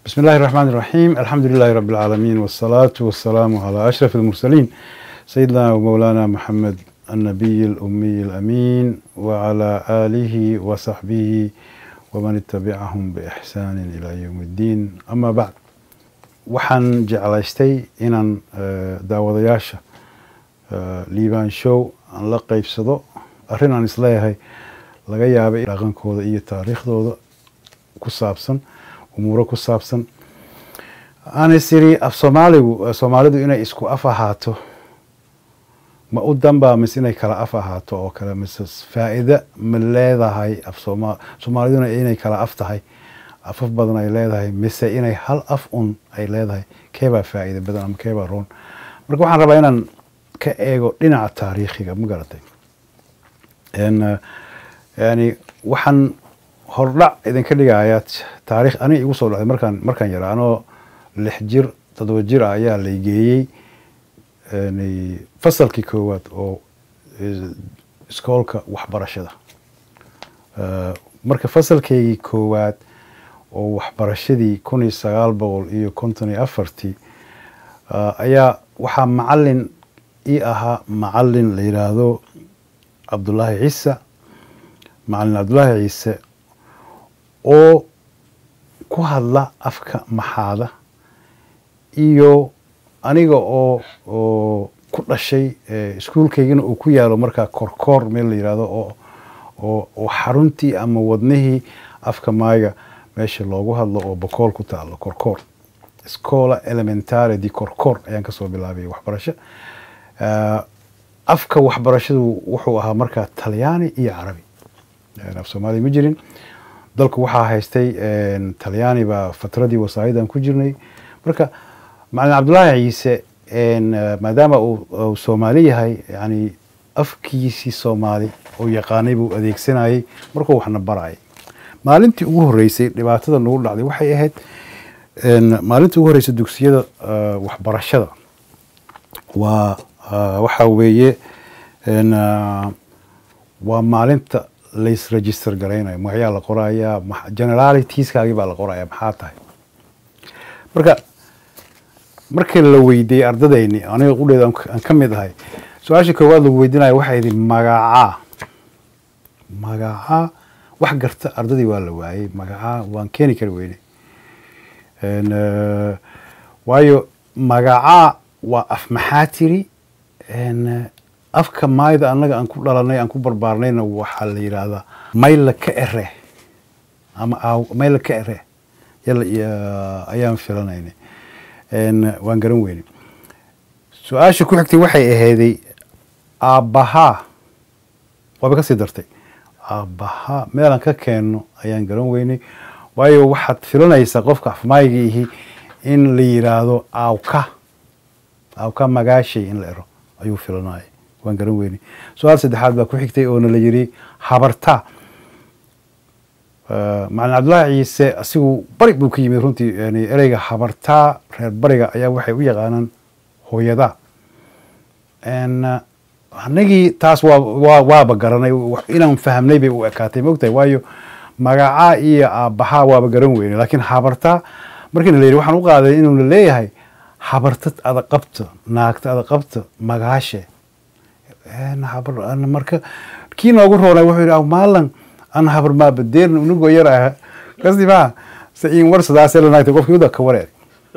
بسم الله الرحمن الرحيم الحمد لله رب العالمين والصلاة والسلام على أشرف المرسلين سيدنا ومولانا محمد النبي الأمي الأمين وعلى آله وصحبه ومن اتبعهم بإحسان إلى يوم الدين أما بعد waxaan jeclaystay inaan daawadayaasha liibaan show aan la qeybsado arrin aan isleeyahay laga yaabay dhaqankooda iyo taariikhdooda ku saabsan umuuro ku saabsan aan is iri af soomaaligu soomaalidu inay isku af ahaato ma u danbaa mise inay kala af ahaato oo kale mise faa'iida ma leedahay af sooma soomaaliduna inay kala af tahay afaf badan ay leedahay mise inay hal af un ay leedahay keebaa faa'iida badan ama keebaa roon marka waxaan rabaa inaan ka eego dhinaca taariikhiga ma garatay yani waxaan hordhac idinka dhigayaa taarikh aniga igu soo dhacday markaan markaan yaraa anoo lix jir toddoba jir ah ayaa laygeeyey fasalkii koowaad oo iskoolka waxbarashada marka fasalkeygii koowaad oo waxbarashadii kun iyo sagaal boqol iyo konton iyo afartii ayaa waxaa macalin ii ahaa macalin la yidhaahdo cabdullaahi ciise macalin cabdullaahi ciise oo ku hadla afka maxaada iyo aniga oo oo ku dhashay iskuulkaygina uu ku yaalo markaa korkoor meel la yidhaahdo oo oo oo xaruntii ama wadnihii afka maaga meesha loogu hadlo oo bokool ku taalo korkoor scola elementare di korkoor ayaan kasoo bilaabay waxbarasho afka waxbarashadu wuxuu ahaa markaa talyaani iyo carabi af soomaaliya ma jirin dalku waxaa haystay talyaani baa fatradii wasaayidan ku jirnay marka macalin cabdullaahi ciise maadaama uu soomaali yahay yani afkiisii soomaali oo yaqaanay buu adeegsanayay markuu waxna barayay maalintii ugu horreysay dhibaatada nagu dhacday waxay ahayd maalintii ugu horreysay dugsiyada waxbarashada waa waxa weeye waa maalinta lais register garaynayo magacyaa la qorayaa generalitiiskaagii baa la qoraya maxaa tahay marka markii la weydiiyey ardadayni aniga qudheeda aan ka mid ahay su-aasha koowaad lagu weydinaya waxay idhi magacaa magacaa wax garta ardadii waa la waayey magacaa waan keeni kari weyne waayo magacaa waa af maxaa tiri afka maayda annaga aan ku dhalanay aan ku barbaarnayna waxaa la yidhaahdaa mayla ka ere ama mayla ka ere ayaan filanaynay waan garan weyne su-aasha ku xigtay waxay ahayday aabbahaa waaba kasii dartay aabbahaa meelaan ka keenno ayaan garan weynay waayo waxaad filanaysaa qofka afmaayga ihi in la yidhaahdo aawka aawka magaashay in la ero ayuu filanaya waan garan weynay su-aal saddexaad baa ku xigtay oona la yidhi habartaa macalin cabdullaahi ciise asigu bari buu ka yimid runtii yani ereyga habartaa reer bariga ayaa waxay u yaqaanaan hooyadaa anagii taas waa waaba garanay inaan fahmnay bay u ekaatay mogtahay waayo magacaa iyo aabbahaa waaba garan weyne laakiin habartaa markiina la yidhi waxaan u qaaday inuuna leeyahay habartad adaqabta naagta adaqabta magaashe marka kii noogu roonay wuxuu yidhi maalan an habar maabadeerna unugoo yar ah kasi maa se in war sidaasee la naagtay qofkii uda ka wareer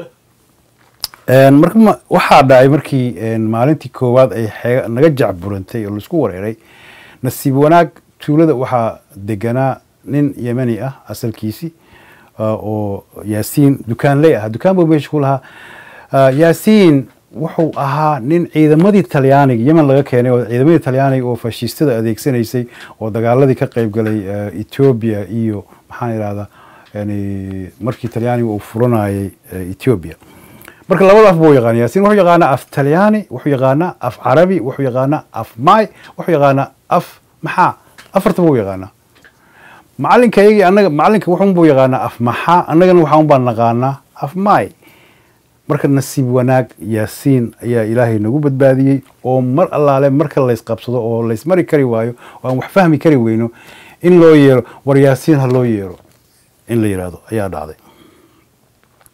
marka waxaa dhacay markii maalintii koowaad ay xeega naga jacburantay oo laisku wareeray nasiib wanaag tuulada waxaa deganaa nin yemani ah asalkiisi oo yaasiin dukaanley ah dukaan buu meesha ku lahaa yaasiin wuxuu ahaa nin ciidamadii talyaaniga yemen laga keenay oo ciidamadii talyaaniga oo fashistada adeegsanaysay oo dagaaladii ka qayb galay ethiopia iyo maxaan idhahdaa yani markii talyaaniga uu furanayay ethiopia marka labada af buu yaqaana yaasiin wuxuu yaqaanaa af talyaani wuxuu yaqaanaa af carabi wuxuu yaqaanaa af maay wuxuu yaqaanaa af maxaa afarta buu yaqaanaa macalinka iyagii annaga macalinka wuxun buu yaqaanaa af maxaa annagana waxaan baan naqaanaa af maay marka nasiib wanaag yaasiin ayaa ilaahay nagu badbaadiyey oo mar allaale marka laysqabsado oo laysmari kari waayo oo aan wax fahmi kari weyno in loo yeero war yaasiin ha loo yeero in la yidhaahdo ayaa dhacday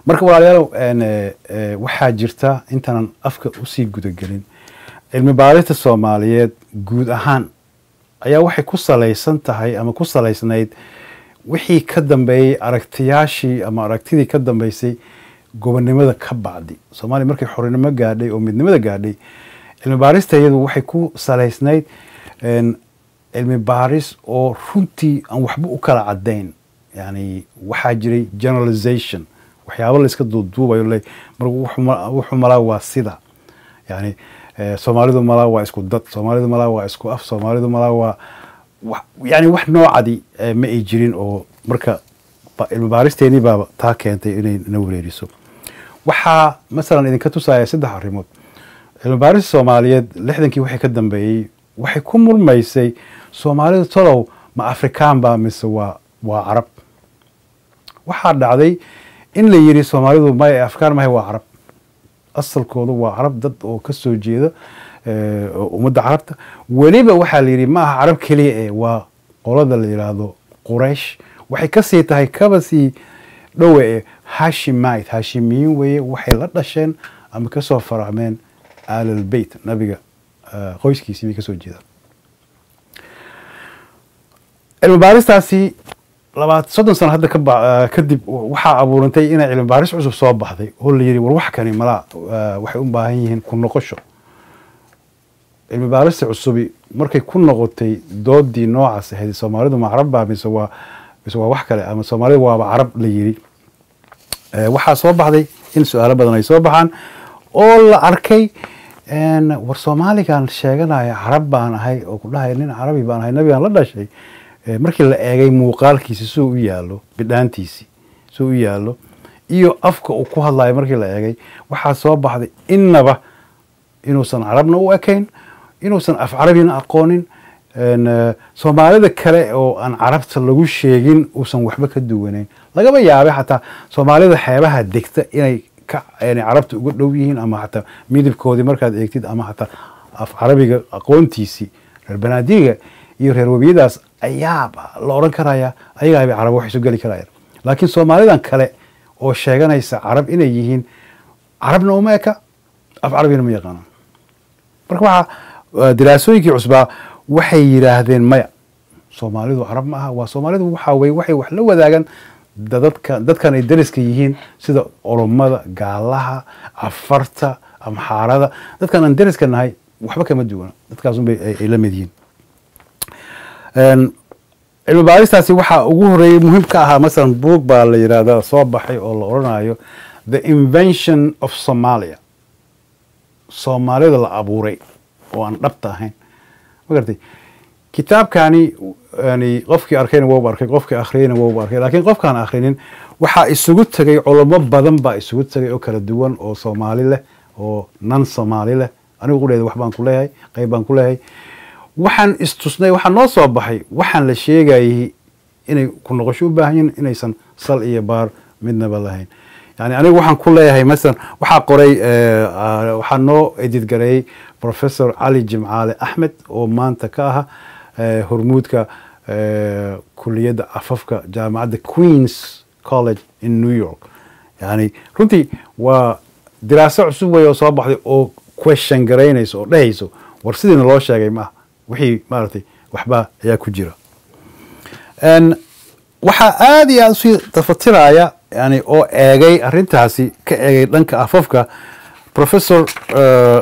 marka walaalayaal een, eh, eh, waxaa jirta intaanan afka usii gudagelin cilmi baarista soomaaliyeed guud ahaan ayaa waxay ku salaysan tahay ama ku salaysnayd wixii ka dambeeyey aragtiyaashii ama aragtidii ka dambeysay gobonnimada ka bacdi soomaaliya markay xorinimo gaadhay oo midnimada gaadhay cilmi baarista iyadu waxay ku salaysnayd een, cilmi baaris oo runtii aan waxba u kala cadayn yani waxaa jiray generalization waxyaabo la iska duuduubayo le mar wuxuu ma- wuxuu malaa waa sida yani eh, soomaalidu malaa waa isku dad soomaalidu malaa waa isku af soomaalidu malaa waa wa- yani wax noocadi eh, ma ay jirin oo marka ba- cilmi baaristeenii baaba taa keentay inay na wareeriso waxaa masalan idinka tusaya saddex arrimood cilmi baarista soomaaliyeed lixdankii wixii ka dambeeyey waxay ku murmaysay soomaalidu tolow ma afrikaan baa mise waa waa carab waxaa dhacday in la yidhi soomaalidu may afkaan mahay waa carab asalkoodu waa carab dad oo ka soo jeeda eh, oo ummadda carabta weliba waxaa la yidhi ma aha carab keliya ee waa qolada la yidhaahdo quraysh waxay kasii tahay kaba sii dhowe ee hashimite hashimiyiin weeye waxay la dhasheen ama kasoo faracmeen aalalbeyt nabiga eh, qoyskiisii bay kasoo jeedaan cilmi baaristaasi labaad soddon sano hadda ka ba- eh, kadib waxaa abuurantay inay cilmi baaris cusub soo baxday oo la yidhi war wax kani malaa eh, waxay u baahan yihiin ku noqosho cilmi baarista cusubi markay ku noqotay doodii noocaas ahayd soomaalidu ma carab baa mise waa mise waa wax kale ama soomaalidu waaba carab la yidhi Eh, waxaa soo baxday in su-aalo badan ay soo baxaan oo la arkay een, war soomaaligan sheeganaya carab baan ahay oo ku dhahaya nin carabi baan ahay nabigaan la dhashay Eh, markii la eegay muuqaalkiisi suu u yaalo bidhaantiisi suu u yaalo iyo afka uu ku hadlayo markii la eegay waxaa soo baxday innaba inuusan carabna u ekayn inuusan af carabina aqoonin een, eh, soomaalida kale oo aan carabta lagu sheegin uusan waxba ka duwanayn lagaba yaabay xataa soomaalida xeebaha degta inay ka inay carabta uga dhow yihiin ama xataa midabkoodii markaad eegtid ama xataa af carabiga aqoontiisii reer banaadiga iyo reer webiyadaas ayaaba la odhan karaya ayagaa bay carab wax isu geli karayaan laakiin soomaalidan kale oo sheeganaysa carab inay yihiin carabna uma eka af carabina ma yaqaanaan marka waxaa uh, diraasooyinkii cusbaa waxay yidhaahdeen maya soomaalidu carab ma aha waa soomaalidu waxaa weye waxay wax la wadaagaan dadadka dadkan ay dariska yihiin sida oromada gaalaha afarta amxaarada dadkan aan dariska nahay waxba kama duwana dadkaasunbay ay- ay la mid yihiin Een, cilmi baaristaasi waxaa ugu horeeyey muhiim ka ahaa masalan buug baa la yidhaahdaa soo baxay oo la odhanayo the invention of somalia soomaalida la abuuray oo aan dhabta ahayn ma garatay kitaabkani yani qofkii arkayna wouba arkay qofkii akhriyeyna wouba arkay laakiin qofkaan akhrinin waxaa isugu tegay culamo badan baa isugu tegay oo kala duwan oo soomaali leh oo nan soomaali leh anigu qudheeda wax baan ku leeyahay qayb baan ku leeyahay waxaan istusnay waxaa noo soo baxay waxaan la sheegayay inay ku noqosho u baahan yihin inaysan sal iyo baar midnaba lahayn yani anigu waxaan ku leeyahay masalan waxaa qoray eh, ah, waxaa noo edidgareeyey professor cali jimcaale axmed oo maanta ka aha eh, hormuudka eh, kuliyadda afafka jaamacadda queens college in new york yani runtii waa diraaso cusub wey oo soo baxday oo question garaynayso oo dhehayso war sidiina loo sheegay maaha wixii maaragtay waxbaa ayaa ku jira Een, waxaa aada iyo aada usii tafatiraya yani oo eegay arintaasi ka eegay dhanka afafka professor eh,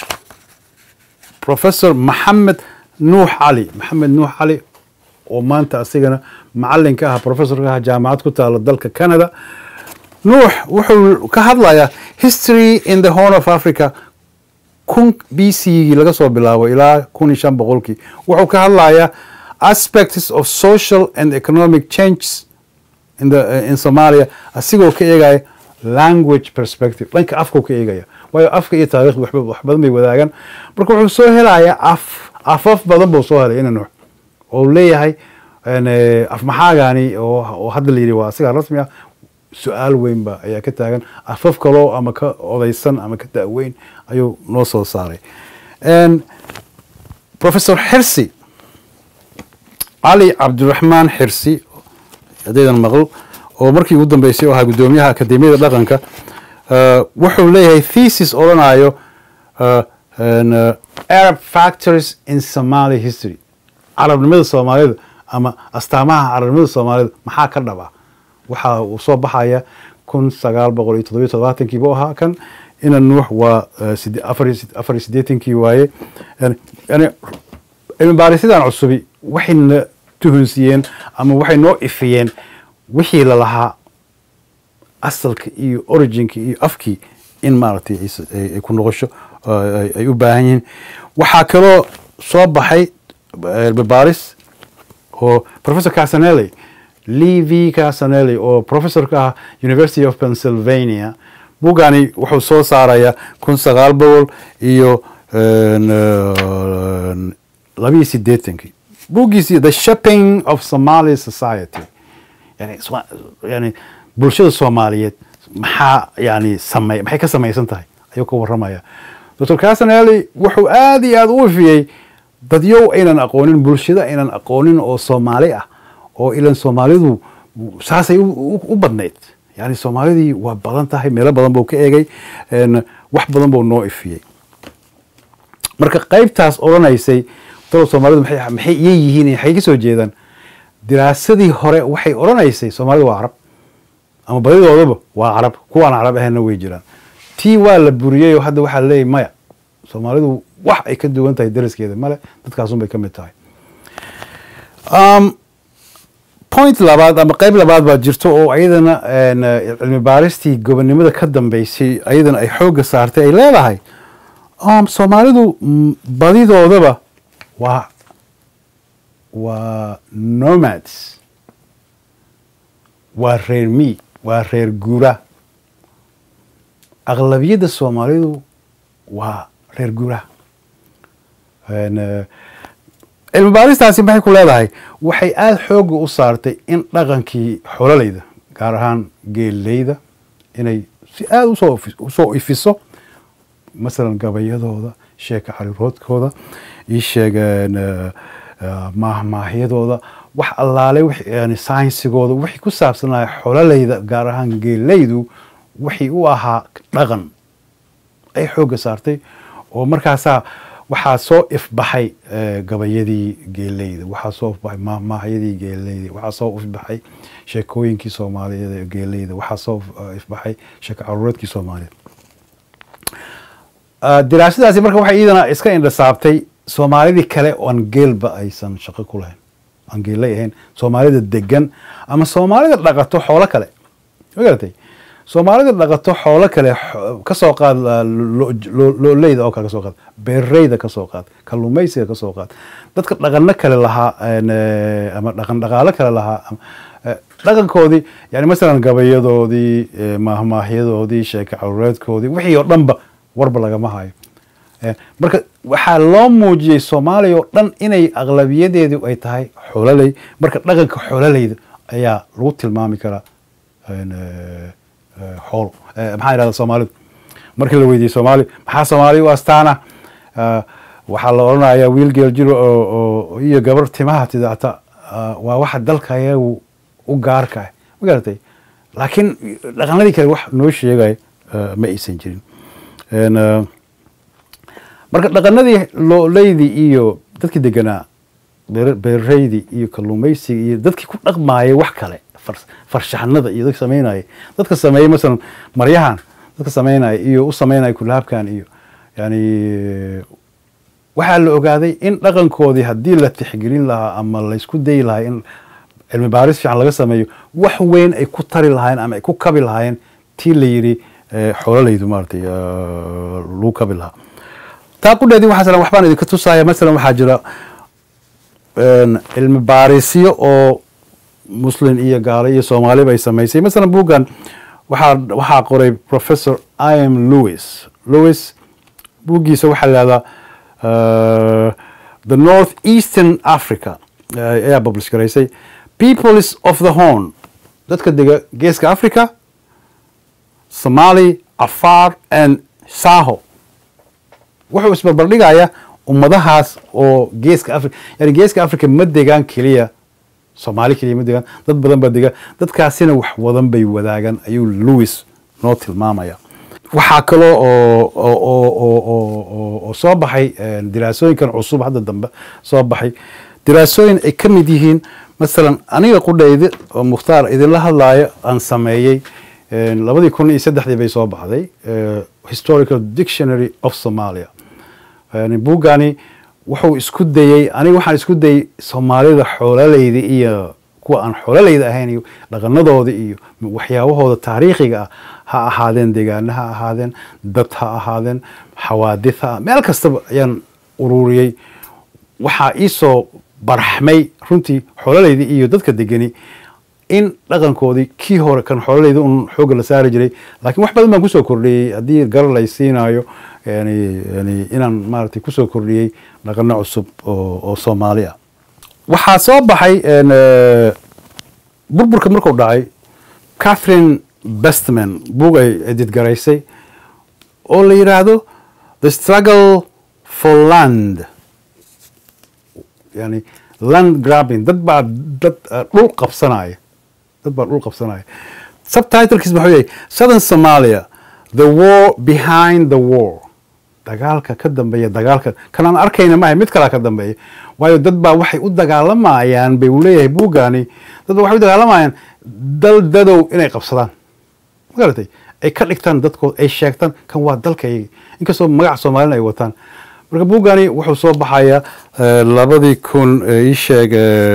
professor maxamed nuux cali maxamed nuux cali oo maanta asigana macalin ka ah professor ka ah jaamacad ku taala dalka canada nuux wuxuu ka hadlayaa history in the horn of africa kun b c gii laga soo bilaabo ilaa kun iyo shan boqolkii wuxuu ka hadlayaa aspects of social and economic changes in, the, uh, in somalia asigoo ka eegaya language perspective dhanka afkuu ka eegaya waayo afka iyo taariikhda waxba wax badan bay wadaagaan marka wuxuu soo helayaa af afaf badan buu soo helay ina nuux oo uu leeyahay een, eh, af maxaagani oo oo hadda la yidhi waa asigaa rasmi ah su-aal weyn ba ayaa ka taagan afaf kaloo ama ka odaysan ama ka daaweyn ayuu noo soo saaray Een, professor xirsi cali cabdiraxmaan xirsi haddaydan maql oo markii ugu dambeysay oo ahaa guddoomiyaha akademiyada dhaqanka uh, wuxuu leeyahay thesis odhanayo uh, and, uh, arab factors in somali history carabnimada soomaalida ama astaamaha carabnimada soomaalida maxaa ka dhaba waxa uu soo baxaya kun sagaal boqol iyo toddobiyo todobaatankii buu ahaa kan ina nuux waa uh, side- afar iyo sid- afar iyo siddeetankii waaye yani yani cilmi baarisidan cusubi waxayna tuhunsiiyeen ama waxay noo ifiyeen wixii lalahaa asalka iyo originka iyo afkii in maaragtay ay s- ay ay ku noqosho oo ay ay u baahan yihiin waxaa kaloo soo baxay cilmi baaris oo professor casanelli lee v casanelli oo professor ka ah university of pennsylvania buugani wuxuu soo saarayaa kun sagaal boqol iyo een, een, labiyo siddeetankii buuggiisii the shaping of somali society yani swa- yani bulshada soomaaliyeed maxaa yani samey maxay ka samaysan tahay ayuu ka warramaya dr casanelli wuxuu aad iyo aad u ifiyey dadyow aynan aqoonin bulshada aynan aqoonin oo soomaali ah oo ilan soomaalidu saasay u- u u badnayd yani soomaalidii waa badan tahay meelo badan buu ka eegay een, wax badan buu noo ifiyey marka qaybtaas odhanaysay dowlad soomaalidu maxay maxay iya yihiin maxay ka soo jeedaan diraasadii hore waxay odhanaysay soomaalidu waa carab ama badidoodaba waa carab kuwaan carab ahaynna way jiraan tii waa la buriyey oo hadda waxaa leeyahy maya soomaalidu wax ay ka duwan tahay dariskeeda male dadkaasun bay ka mid tahay um, point labaad ama qayb labaad baa jirto oo ayadana een, eh, cilmi baaristii gobonimada ka dambeysay ayadana ay xoogga saartay ay leedahay um, soomaalidu mm, badidoodaba waa waa nomads waa reer mi waa reer guura aqlabiyadda soomaalidu waa reer guura Een, eh, cilmi baaristaasi maxay ku leedahay waxay aada xoogga u saartay in dhaqankii xololayda gaar ahaan geelleyda inay si aada usoo ifi- usoo ifiso masalan gabayadooda sheeka xariiroodkooda ii sheegeen eh, eh, maahmaahyadooda wax allaale wix- yani saynsigooda wixii ku saabsanaya xololayda gaar ahaan geeleydu wixii u ahaa dhaqan ay xoogga saartay oo markaasaa waxaa soo ifbaxay eh, gabayadii geeleyda waxaa soo ifbaxay maahmaahyadii geeleyda waxaa soo ifbaxay sheekooyinkii soomaaliyeed ee geeleyda waxaa soo eh, ifbaxay sheeko caruureedkii soomaaliyeed Ah, diraasadaasi marka waxay iyadana iska indhasaabtay soomaalidii kale oon geelba aysan shaqo ku lahayn aan geellay ahayn soomaalida degan ama soomaalida dhaqato xoolo kale ma garatay soomaalida dhaqato xoolo kale xo- ka soo qaad ah, lo- lo- looleyda oo kale ka soo qaad beereyda ka soo qaad kalluumaysiga ka soo qaad dadka dhaqano kale lahaa een, eh, ama dhaqan dhaqaalo kale lahaa ama, eh, dhaqankoodii yani masalan gabayadoodii eh, maahmaahyadoodii sheeko caruureedkoodii wixii oo dhanba warba lagama hayo Eh, marka waxaa loo muujiyey soomaaliya oo dhan inay aqlabiyadeedu ay tahay xoololey marka dhaqanka xoololeyda ayaa lagu tilmaami karaa een, eh, eh, xoolo Eh, maxaa yidhahda soomaalidu markii la weydiiyey soomaali maxaa soomaali u astaana Ah, waxaa la odhanayaa wiil geel jiro oo oo- iyo gabar timaha tidacta ah, waa waxa dalka ayagu u gaarka ah ma garatay laakiin dhaqanadii kale wax noo sheegaya ah, ma aysan jirin Een, ah, marka dhaqanadii looleydii iyo dadkii deganaa beer- beerareydii iyo kalluumaysiga iyo dadkii ku dhaqmaayay wax kale far- farshaxanada iyo dadka samaynaya dadka sameeyey masalan maryahan dadka samaynaya iyo u samaynaya kulahabkan iyo yani waxaa la ogaaday in dhaqankoodii haddii la tixgelin lahaa ama laysku dayi lahaa in cilmi baaris fiican laga sameeyo wax weyn ay ku tari lahaayeen ama ay ku kabi lahaayeen tii la yidhi eh, xoololaydu maaragtay eh, lagu kabi lahaa taa qudheedii waxaa salan waxbaan idinka tusaya masalan waxaa jira een, cilmi baarisyo oo muslim iyo gaalo iyo soomaaliba ay samaysay masalan buuggan waxaa waxaa qoray professor im lewis lewis buuggiisa waxaa la yihahdaa uh, the north eastern africa uh, ayaa publish garaysay peoples of the horn dadka dega geeska africa somali afar and saho wuxuu isbarbardhigayaa ummadahaas oo geeska africa yani geeska africa ma degaan keliya soomaali keliya ma degaan dad badan baa degaan dadkaasina wax wadan bay wadaagaan ayuu lewis noo tilmaamaya waxaa kaloo oo oo oo oo oo oo oo soo baxay diraasooyinkan cusub hadda dambe soo baxay diraasooyin ay ka mid yihiin masalan aniga qudhayda oo mukhtaar idinla hadlaayo aan sameeyey labadii kun iyo saddexdii bay soo baxday historical dictionary of somalia buuggani wuxuu isku dayey aniga waxaan isku dayey soomaalida xoololeyda iyo kuwa aan xoololeyda ahayn iyo dhaqanadooda iyo waxyaabahooda taariikhiga ah ha ahaadeen deegaana ha ahaadeen dad ha ahaadeen xawaadid ha meel kastaba ayaan ururiyey waxaa iisoo barxmay runtii xoololeyda iyo dadka degani in dhaqankoodii kii hore kan xoololeyda un xoogga la saari jiray laakiin wax badan baan kusoo kordhiyey haddii gar lay siinaayo yani yani inaan maaragtay kusoo kordhiyey dhaqano cusub oo oo soomaali ah waxaa soo baxay burburka markuu dhacay catherine bestman buug ay edidgaraysay oo la yidhaahdo the struggle for land yani land grabbing dad baa dad dhul qabsanaya dad baa dhul qabsanaya subtitlekiis maxuu yahay southern somalia the war behind the war dagaalka ka dambeeya dagaalka kan aan arkayna maaha mid kalaa ka dambeeya waayo dad baa waxay u dagaalamayaan bay uu leeyahay buugani dad baa waxay u dagaalamayaan dal dadow inay qabsadaan magaratay ay ka dhigtaan dadkood ay sheegtaan kan waa dalkayga inkastoo magaca soomaalina ay wataan marka buugani wuxuu soo baxayaa labadii kun ii sheeg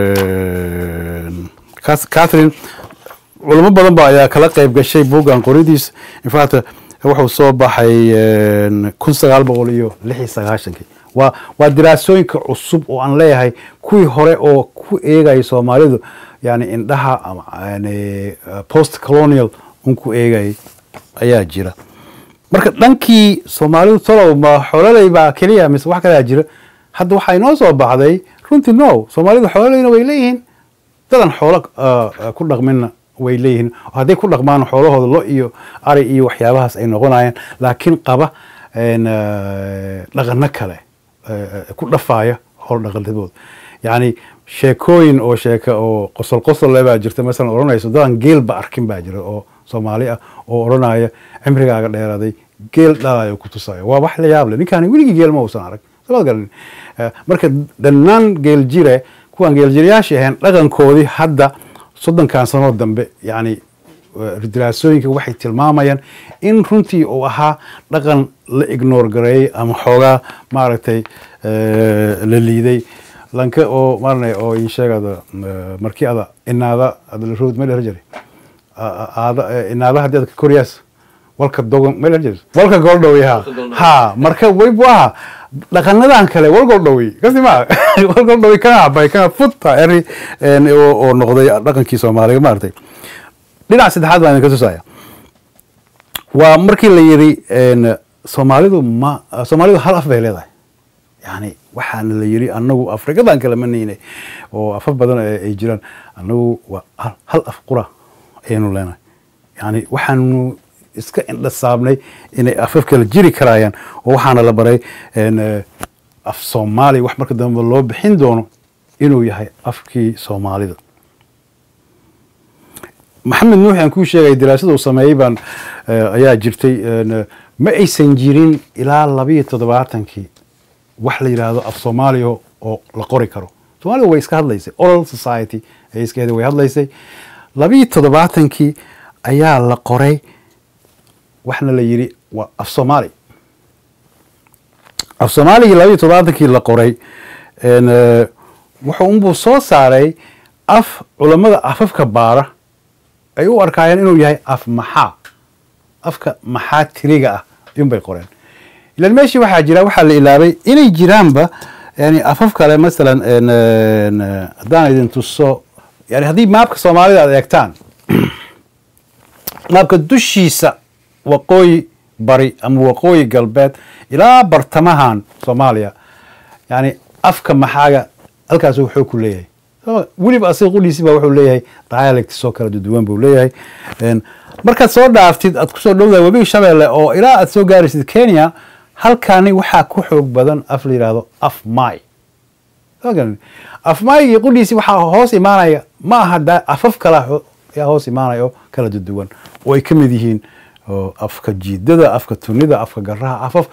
catherine culamo badan ba ayaa kala qayb gashay buuggan qoridiis infact wuxuu soo baxay kun sagaal boqol iyo lix iyo sagaashankii waa waa diraasooyinka cusub oo aan leeyahay kuwii hore oo ku eegayay soomaalidu yani indhaha ama yani post colonial un ku eegayay ayaa jira marka dhankii soomaalidu talow ma xoololey baa keliya mise wax kalaa jira hadda waxaa inoo soo baxday runtii no soomaalidu xoololeyna way leeyihiin dadan xoolo ku dhaqminna way leeyihiin hadday ku dhaqmaan xoolahooda lo iyo ari iyo waxyaabahaas ay noqonayaan laakiin qaba dhaqano kale ku dhafaaya howl dhaqanadooda yacni sheekooyin oo sheeka oo qosol qosol le baa jirta masalan odhanayso dadan geel ba arkin baa jira oo soomaali ah oo odhanaya cimrigaaga dheeraaday geel dhalayo ku tusayo waa wax la yaab leh ninkaani weligii geel ma uusan arag sabad garanin marka dhannaan geel jire kuwaan geeljirayaashii ahayn dhaqankoodii hadda soddonkan sanoo dambe yani diraasooyinka waxay tilmaamayaan in runtii uu ahaa dhaqan la ignoor gareeyey ama xoogaa maaragtay la liiday lanka oo maarnay oo ii sheegada markii ada inaada adlarood ma dheer jiray aada inaada haddii ad koryaas walka dogon ma dheer jiray walka goldhowy ha ha marka waybu aha dhaqanadan kale wal goldhowy kasi ma wal goldhowy kana cabay kana futta eri oo noqday dhaqankii soomaaliga maaragtay dhinac saddexaad baan idinka tusaya waa markii la yidhi soomaalidu ma soomaalidu hal af bay leedahay yani waxaana la yidhi anagu afrikadan kale ma niine oo afaf badan ay jiraan anagu waa hal af qura ayaynu leenahay yani waxaanu iska indhasaabnay inay afaf kale jiri karayaan oo waxaana la baray af soomaali wax marka dambe loo bixin doono inuu yahay afkii soomaalida maxamed nuuxi aan kuu sheegay daraasada uu sameeyey baan ayaa jirtay ma aysan jirin ilaa labiyo toddobaatankii wax la yidhaahdo af soomaaliya oo la qori karo soomaalida way iska hadlaysay oral society ay iskeeda way hadlaysay labiyo toddobaatankii ayaa la qoray waxna la yidhi waa af soomaali af soomaaligii labiyo toddobaatankii la qoray wuxuu unbuu soo saaray af culammada afafka baara ay u arkaayeen inuu yahay af maxaa afka maxaa tiriga ah ayuunbay qoreen ilan meeshii waxaa jira waxaa la ilaabay inay jiraanba yani afaf kale masalan haddaan idin tuso yani haddii maabka soomaalida aad eegtaan maabka dushiisa waqooyi bari ama waqooyi galbeed ilaa bartamahan soomaaliya yani afka maxaaga halkaas wuxuu ku leeyahay weliba asiga qudhiisi ba wuxuu leeyahay dialects oo kala duwan buu leeyahay markaad soo dhaaftid aad kusoo dhowdahay webiga shabeelle oo ilaa aad soo gaaraysid kenya halkani waxaa ku xoog badan af la yidhaahdo af my afmaayigii qudhiisi waxaa hoos imaanaya ma aha afaf kala yaa hoos imaanaya oo kala duduwan oo ay ka mid yihiin afka jiidada afka tunida afka garaha afaf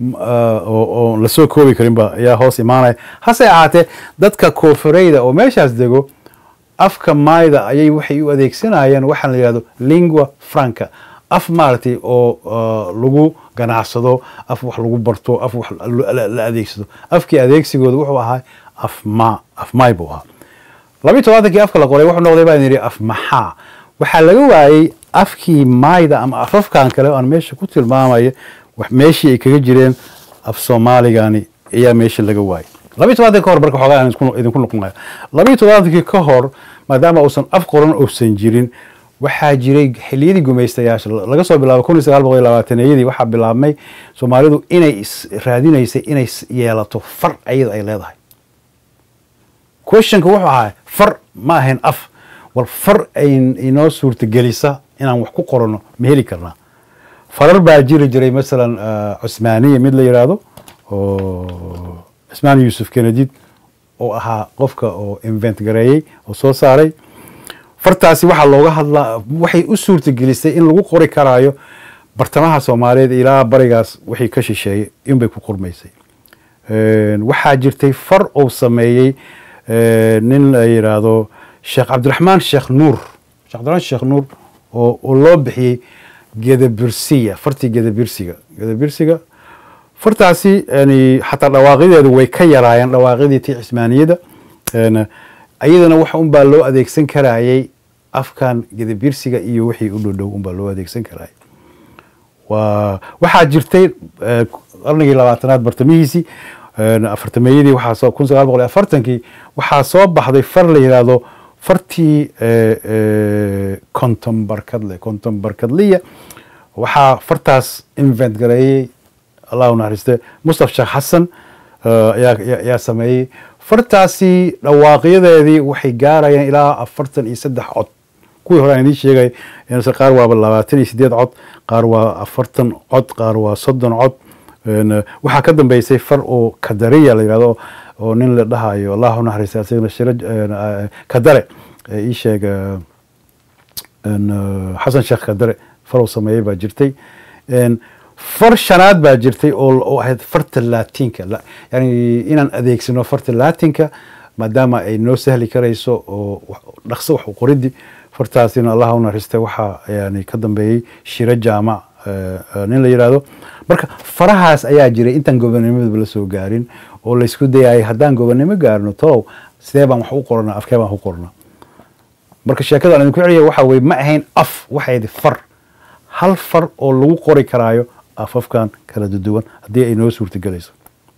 oo lasoo koobi karinba ayaa hoos imaanaya hase ahaatee dadka koonfureyda oo meeshaas dego afka maayda ayay waxay u adeegsanayaan waxaa la yihahdo lingua franca af maaragtay oo lagu ganacsado af wax lagu barto af wax la adeegsado afkii adeegsigooda wuxuu ahaa af ma af maay buu ahaa labiyi tobaatankii afka la qoray wuxuu noqday baan yidhi af maxaa waxaa laga waayey afkii maayda ama afafkan kale aan meesha ku tilmaamaya meeshii ay kaga jireen af soomaaligani ayaa meesha laga waayey labiyi tobantankii ka hor marka xoogaa aan idinku noqonaya labiyi tobantankii ka hor maadaama uusan af qoran uusan jirin waxaa jiray xiliyadii gumaystayaasha laga soo bilaabo kun iyo sagaal boqol iyo labaataneyadii waxaa bilaabmay soomaalidu inay raadinaysay inay yeelato far ayada ay leedahay questionka wuxuu ahaa far ma ahayn af war far ay inoo suurtagelisa inaan wax ku qorano ma heli karnaa farar baa jiri jiray masalan cusmaaniya mid la yidhaahdo oo cusmaan yuusuf kenedid oo ahaa qofka oo invent gareeyey oo soo saaray fartaasi waxaa looga hadlaa waxay u suurtagelisay in lagu qori karaayo bartamaha soomaaliyeed ilaa barigaas wixii ka shisheeyey inbay ku qormaysay waxaa jirtay far uu sameeyey nin la yidhaahdo sheekh cabdiraxmaan sheekh nuur sheekh cabdiraxmaan sheekh nuur oo loo bixiyey gedabirsiya fartii gedabirsiga gedabirsiga fartaasi yani xataa dhawaaqyadeedu way ka yaraayeen dhawaaqyadii tii cismaaniyada ayadana wax unbaa loo adeegsan karayay afkan gedabirsiga iyo wixii u dhodhow unbaa loo adeegsan karayay waxaa jirtay qarnigii labaatanaad bartamihiisii afartameeyadii waxaa kun sagaal boqol iyo afartankii waxaa soo baxday far la yidhaahdo fartii konton barkadle konton barkadliya waxaa fartaas invent gareeyey allah u naxariiste mustaf sheekh xasan ayaa sameeyey fartaasi dhawaaqyadeedii waxay gaarayaan ilaa afartan iyo saddex cod kuwii hore aan idiin sheegay qaar waaba labaatan iyo sideed cod qaar waa afartan cod qaar waa soddon cod waxaa ka dambeysay far oo kadariya la yidhahdo oo nin la dhahayo allah u naxariista asagana shira kadare ii sheeg xasan sheekh kadare farow sameeyey baa jirtay far shanaad baa jirtay oo ahayd farta latinka yani inaan adeegsano farta latinka maadaama ay noo sahli karayso oo dhaqso wax qoriddi fartaasina allah u naxariista waxaa yani ka dambeeyey shiro jaamac nin la yidhaahdo marka farahaas ayaa jiray intaan gobonnimadaba la soo gaarin oo laysku dayayay haddaan gobonnimo gaarno tolow sidee baan wax u qoranaa afkee baan u qornaa marka sheekada aan idinku celiya waxa weye ma ahayn af waxayd far hal far oo lagu qori karaayo afafkan kala duduwan haddii ay noo suurtagelayso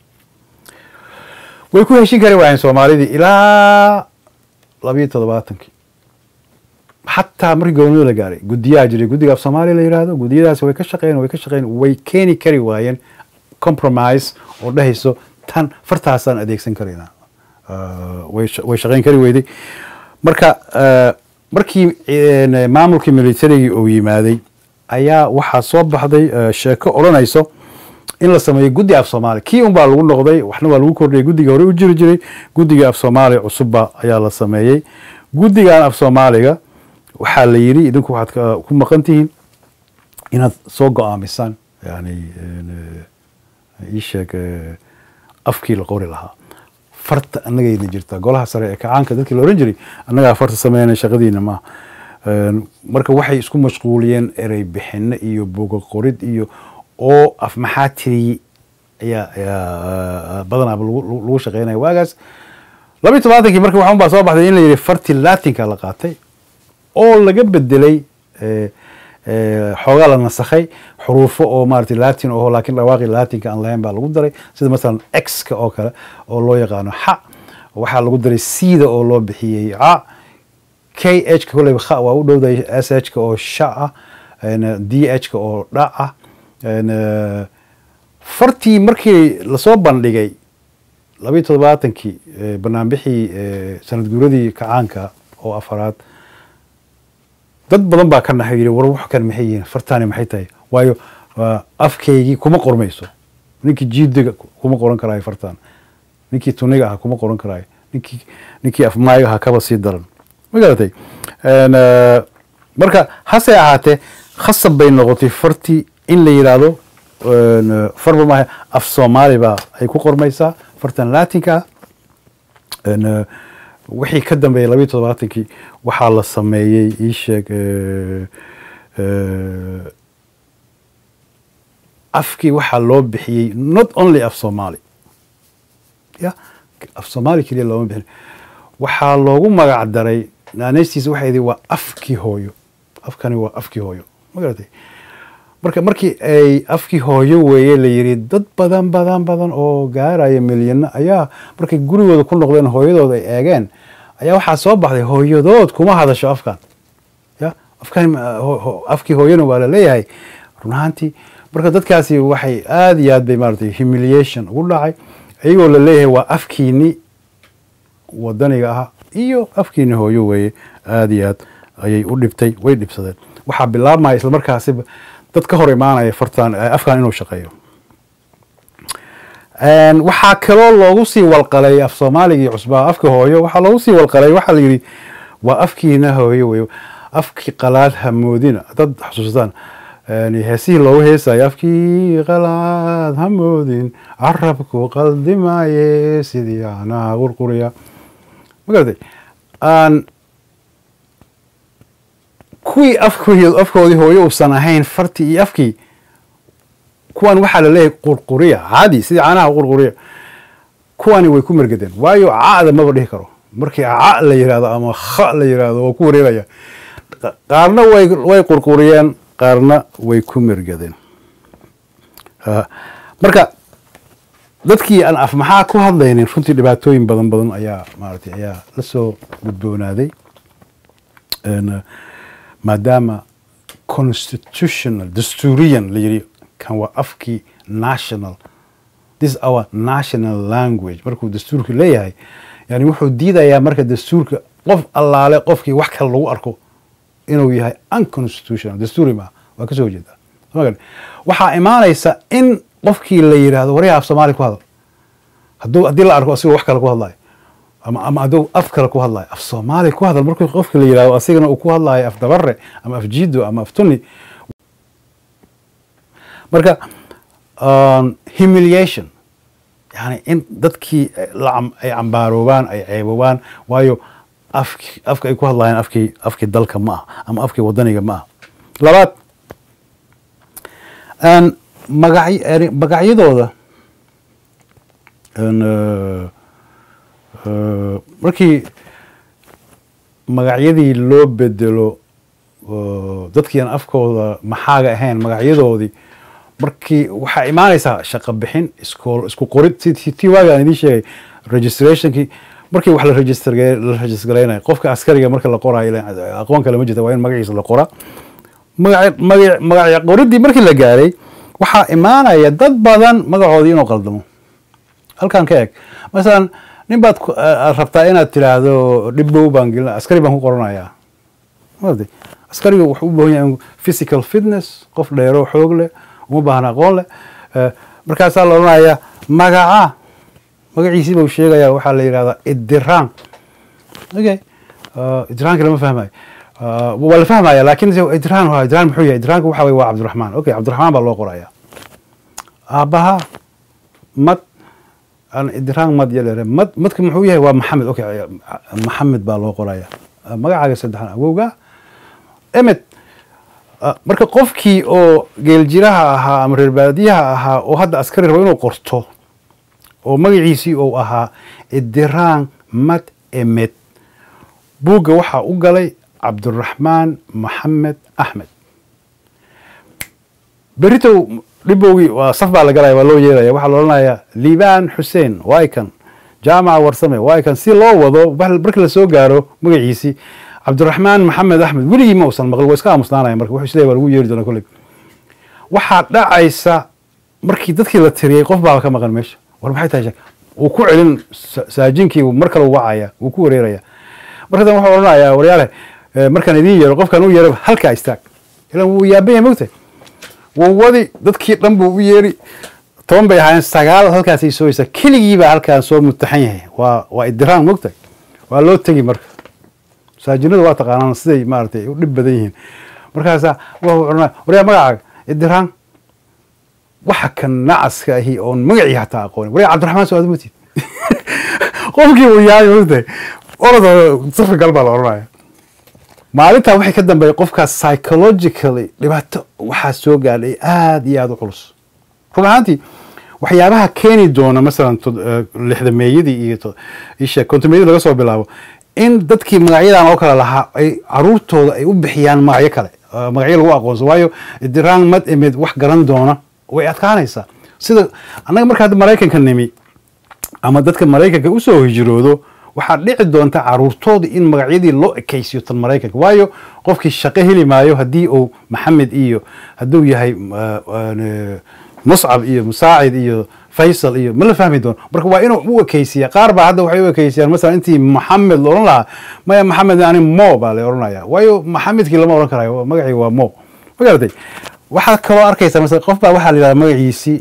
way ku heshin kari waayeen soomaalidii ilaa labiyo toddobaatankii xataa markii gobonnimada la gaaray guddiyaa jiray guddiga af soomaaliya la yidhaahdo guddiyadaas way ka shaqeyn way ka shaqeyn way keeni kari waayeen compromise oo dhehayso tan fartaasaan adeegsan karaynaa way shaqeyn kari weyday marka markii maamulkii militarigii uu yimaaday ayaa waxaa soo baxday sheeko odhanayso in la sameeyo guddi af soomaaliya kii un baa lagu noqday waxna waa lagu kordhiyay guddiga hore u jiri jiray guddiga af soomaaliya cusubba ayaa la sameeyey guddigan af soomaaliga waxaa la yidhi idinku waxaad ku maqan tihiin inaad soo go-aamisaan yani ii sheeg afkii la qori lahaa farta annagayna jirtaa golaha sare ee kacaanka dadkii la ohan jiray annagaa farta sameynay shaqadiina maaha marka waxay isku mashquuliyeen erey bixinno iyo boga qorid iyo oo af maxaa tiriyi ayaa ayaa badanaaba lagu shaqeynaya waagaas labiyi tobaatankii marka waxun baa soo baxday in la yidhi farti latinka la qaatay oo laga bedelay xoogaa la nasakhay xuruufo oo maarata latin oo laakiin dhawaaqi latinka aan lahayn baa lagu daray sida masalan x-ka oo kale oo loo yaqaano xa waxaa lagu daray cda oo loo bixiyey ca k h ka koleyba kha waa u dhowday s h ka oo sha ah d h ka oo dha ah fartii markii lasoo bandhigay labiyi toddobaatankii banaanbixii sanad guuradii kacaanka oo afaraad dad badan baa ka naxay yidhi war wax kan maxay yihiin fartaani maxay tahay waayo afkaygii kuma qormayso ninkii jiidiga kuma qoran karaayo fartaan ninkii tuniga aha kuma qoran karaayo ninkii ninkii afmaayo aha kaba sii daran ma garatay marka hase ahaatee khasab bay noqotay fartii in la yidhaahdo farba maaha af soomaali baa ay ku qormaysaa fartan latinka ah wixii ka dambeeyay labayo toddobaatankii waxaa la sameeyey ii sheeg afkii waxaa loo bixiyey not only af soomaali ya af soomaali keliya looma bixin waxaa loogu magac daray naaneystiisa waxay idhi waa afkii hooyo afkani waa afkii hooyo ma garatay marka markii ay afkii hooyo weeye la yidhi dad badan badan badan oo gaaraya milyano ayaa markay gurigooda ku noqdeen hooyadooda ay eegeen ayaa waxaa soo baxday hooyadood kuma hadasho afkan ya afkan afkii hooyana waa la leeyahay run ahaantii marka dadkaasi waxay aada iyo aad bay maaragtay humiliation ugu dhacay iyagoo la leeyahay waa afkiini wadaniga ahaa iyo afkiini hooyo weeye aada iyo aad ayay u dhibtay way dhibsadeen waxaa bilaabmaya islamarkaasiba dad ka hor imaanaya fartan afkan inuu shaqeeyo waxaa kaloo loogu sii walqalay af soomaaligii cusbaa afka hooyo waxaa loogu sii walqalay waxaa la yidhi waa afkiina hooyo wey afkii qalaad hamoodina dad xusuustaan heesihii loogu heesayo afkii qalaad hamoodin carabku qaldimaaye sidii anaa qurquriya ma garatay kuwii afkoodii hooyo uusan ahayn fartii iyo afkii kuwan waxaa la leeyahay qurquriya caadi sidii caanaha qurquriya kuwani way ku mergadeen waayo ca'da maba dhihi karo markii ca la yihahdo ama kha la yihahdo waa ku wareeraya qaarna way way qurquriyeen qaarna way ku mergadeen marka dadkii aan af maxaa ku hadlaynin runtii dhibaatooyin badan badan ayaa maaragtay ayaa la soo gudboonaaday maadaama constitutional dastuuriyan la yidhi kan waa afkii national this our national language markuu dastuurka leeyahay yani wuxuu diidayaa marka dastuurka qof allaale qofkii wax kale lagu arko inuu yahay unconstitutional dastuuri maaha waa kasoo horjeedaa waxaa imaanaysa in qofkii la yidhaahdo waryaha af soomaali ku hadal hadduu haddii la arko asigoo wax kale ku hadlayo ama ama hadduu af kale ku hadlayo af soomaali ku hadal markii qofkii la yidhahdo asigana uu ku hadlayo af dabare ama af jiido ama af tuni marka humiliation yani in dadkii ay cambaaroobaan ay ceeboobaan waayo afki afka ay ku hadlayaan afkii afkii dalka ma ah ama afkii wadaniga ma ah labaad magacy magacyadooda markii magacyadii loo bedelo dadkii aan afkooda maxaaga ahayn magacyadoodii markii waxaa imaanaysaa shaqo bixin iskool isku qorid tii waaga aan idiin sheegay registrationkii markii wax la register la registergareynayo qofka askariga marka la qoraayo aqoon kale ma jirta waa in magaciisa la qoraa magac magac magacya qoridii markii la gaaray waxaa imaanaya dad badan magacoodii inuu qaldamo halkan ka eg masalan nin baad rabtaa inaad tidhaahdo dhibdhow baan gelina askari baan ku qoranayaa maartay askariga wuxuu u baahan yahay physical fitness qof dheero xoog leh uma baahna aqoon leh markaasaa la odhanayaa magaca magaciisii buu sheegaya waxaa la yidhahdaa idiraan okay idiraanka lama fahmayo waa la fahmaya lakin idiraan waa idiraan muxuu yahay idiraanka waxa weye waa cabdiraxmaan okay cabdiraxmaan baa loo qoraya aabbaha mad aan idiraan mad yalere mad madka muxuu yahay waa maxamed okay maxamed baa loo qoraya magacaaga saddexan awowga emed marka qofkii oo geeljiraha ahaa ama reer baadiyaha ahaa oo hadda askari rabo inuu qorto oo magaciisii uu ahaa idiraan mad emed buugga waxaa u galay cabdiraxmaan maxamed axmed beritow dhibowgii waa saf baa la galaya waa loo yeeraya waxaa la odhanayaa liibaan xuseen wykan jaamaca warsame wykan si loo wado marka lasoo gaaro magaciisii cabdiraxmaan maxamed axmed weligii ma usan maql waa iska aamusnaanaya marka wuxuu isleeyahy waa lagu yeeri doona kolley waxaa dhacaysa markii dadkii la tiriyey qof baaba ka maqan meesha war maxay tahay wuu ku celin saajinkii mar kale u wacaya wuu ku wareeraya markadan wuxuu odhanayaa waryaale markaan idiin yeero qofkaan u yeero halkaa istaag ilan wuu yaaban yahay mogtahay wuu wadi dadkii dhan buu u yeeri toban bay ahaayeen sagaal halkaasay sooyeysaa keligiibaa halkaan soo mutaxan yahay waa waa idiraan mogtahay waa loo tegi marka masaajinadu waa taqaanaan siday maaragtay u dhib badan yihiin markaasaa wuxuu odhanaya waryaa magacaaga idiraan waxa kan nacaska ahi oon magacii hataa aqoonin waryaa cabdiraxmaan soo aadmatid qofkii uu yahay mogtahay orada safka gal baa la odhanaya maalintaa waxay ka dambeeyay qofkaas psychologically dhibaato waxaa soo gaadhay aada iyo aada u culus run ahaantii waxyaabaha keeni doona masalan lixdameeyadii iyo ishe kontomeeyadii laga soo bilaabo in dadkii magacyadan oo kale lahaa ay caruurtooda ay u bixiyaan magacyo kale magacyo lagu aqoonso waayo idiraan mad imid wax garan doona way adkaanaysaa sida annaga marka hadda maraykanka nimi ama dadka maraykanka usoo hijroodo waxaa dhici doonta caruurtooda in magacyadii loo ekaysiyo tan maraykanka waayo qofkii shaqo heli maayo haddii uu maxamed iyo hadduu yahay muscab iyo musaacid iyo faysal iyo ma la fahmi doono marka waa inuu u ekaysiya qaar baa hadda waxay u ekaysiyaan masalan intii maxamed la odhan lahaa maya maxamed ani mo baa la odhanaya waayo maxamedkii lama odhan karayo magacii waa mo ma garatay waxaad kaloo arkaysaa masalan qof baa waxaa la yidhahda magaciisi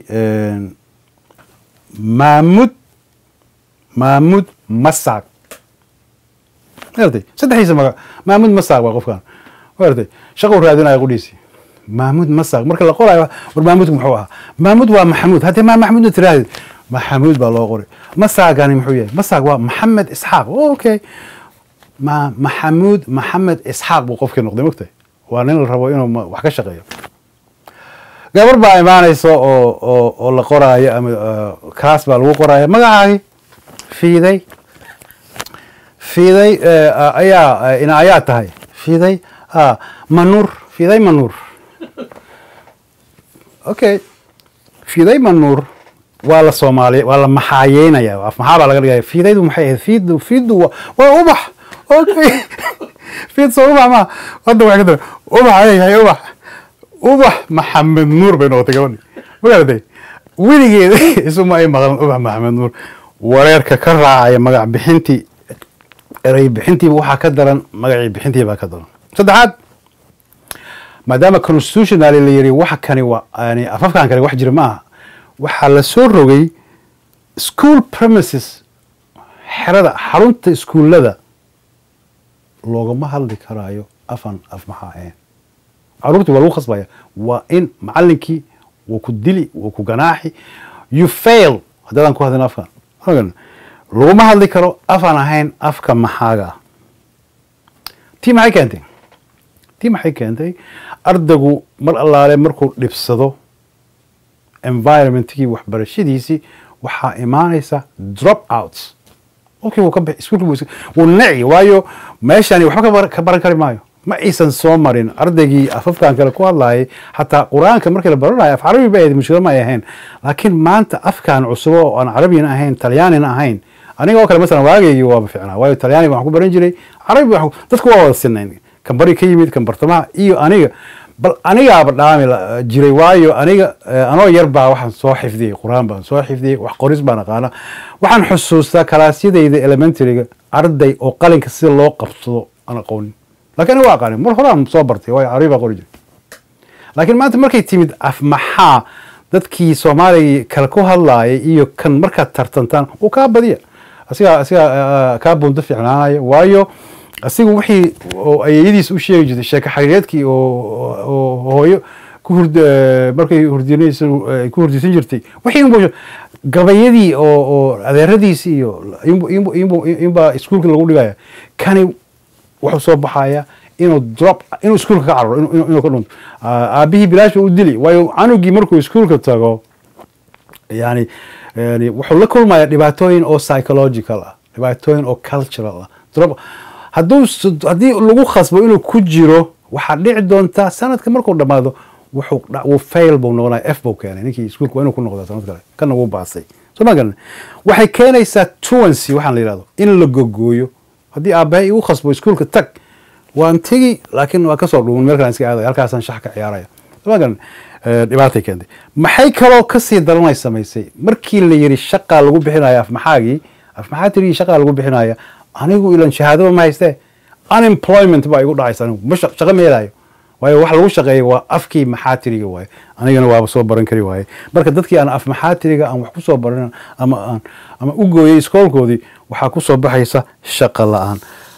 maamud maamud masaag magartay saddexdiisa maga maamud masaag waa qofkan magartay shaqou raadinaya qudhiisi maamud masaag marka la qorayo war maamudku muxuu ahaa maamud waa maxamuud haddii maa maxamuudna tiraahdeed maxamuud baa loo qoray masaagani muxuu yahay masaag waa maxamed isxaaq okay ma maxamuud maxamed isxaaq buu qofkii noqday mogtahay waa nin la rabo inuu wax ka shaqeeyo gabar baa imaanaysa oo oo oo la qoraayo ama class baa lagu qoraayo magacaagi fiiday fiiday ayaa ina ayaa tahay fiiday manuur fiiday manuur okay fiiday manuur waa la soomaaliya waa la maxaayeynaya af maxaa baa laga dhigaya fiidaydu maxay ahayd fiidu fiidu waa ubax okay fiid soo ubax ma hadda waxay ka dara ubax ayay yahay ubax ubax maxamed nuur bay noqotay gabadhi magaratay weligeeda isuma ay maqlan ubax maxamed nuur wareerka ka raacaya magac bixintii erey bixintiiba waxaa ka daran magacii bixintii baa ka daran saddexaad maadaama constitutionally la yiri waxa kani waa yani afafkan kani wax jira ma aha waxaa la soo rogay school premises xerada xarunta iskuullada loogama hadli karaayo afan af maxaa ahayn caruurtii waa lagu khasbaya waa in macalinkii wuu ku dili wuu ku ganaaxi you fail haddaadan ku hadlin afkan laguma hadli karo afaan ahayn afka maxaaga ah tii maxay keentay tii maxay keentay ardaygu mar allaale markuu dhibsado environmentkii waxbarashadiisii waxaa imaanaysa drop outs okay wuu ka bixi iskuulka wuu naci waayo meeshani waxba ka baran kari maayo ma aysan soo marin ardaygii afafkan kale ku hadlayay xataa qur-aanka markii la baranayo af carabi ba ahayd mushkilo ma ay ahayn laakiin maanta afkan cusubo oo aan carabina ahayn talyaanina ahayn aniga oo kale masalan waagaygii waaba ficnaa waayo talyaaniga waxaan ku baran jiray carabi dadku waa wada sinayn kan bari ka yimid kan bartamaha iyo aniga bal anigaaba dhaami jiray waayo aniga anoo yar baa waxaan soo xifdiyey qur-aan baan soo xifdiyey wax qoris baan aqaana waxaan xusuustaa kalaasyadayda elementaryga arday oo qalinka sida loo qabsado aan aqoonin lakin aniga waa aqaanin mar horaan soo bartay waayo carabi baa qori jiray laakiin maanta markay timid af maxaa dadkii soomaaliga kale ku hadlaayay iyo kan markaad tartantaan uu kaa badiya asigaa asigaa kaa bunto fiicnaanaya waayo asigu wixii ayeyadiis u sheegi jirtay sheeko xariireedkii oo hooyo ku hurd markay hurdinaysa ay ku hurdisan jirtay wixii inbu gabayadii oo oo adeeradiisi iyo inbaa iskuulka lagu dhigaya kani wuxuu soo baxaya inuu drop inuu iskuulka ka cararo inuu ka dhunto aabihii bilaash ba u dili waayo canugii markuu iskuulka tago yani yani wuxuu la kulmaya dhibaatooyin oo psychological ah dhibaatooyin oo cultural ah drop hadduu haddii lagu khasbo inuu ku jiro waxaa dhici doontaa sanadka markuu dhammaado wuxuu wuu fail buu noqonaya f buu keenay ninkii iskuulka waa inuu ku noqdaa sanad kale kana wuu baasay soo ma garan waxay keenaysaa truancy waxaan la yidhahdo in la gogooyo haddii aabbahay igu khasbo iskuulka tag waan tegi laakiin waa kasoo dhuuman meel kalaan iska aadaya halkaasaan shax ka ciyaaraya soo ma garan dhibaatay keentay maxay kaloo kasii daranay samaysay markii la yidhi shaqaa lagu bixinaya afmaxaagii afmaxaa tiri shaqaa lagu bixinaya anigu ilan shahaadaba ma haystee unemployment baa igu dhacaysa anigu ma shaqo ma helayo waayo wax lagu shaqeeya waa afkii maxaatiriga waaye anigana waaba soo baran kari waaye marka dadkii aan af maxaatiriga aan wax ku soo baran ama aan ama u gooyey iskoolkoodii waxaa ku soo baxaysa shaqo la-aan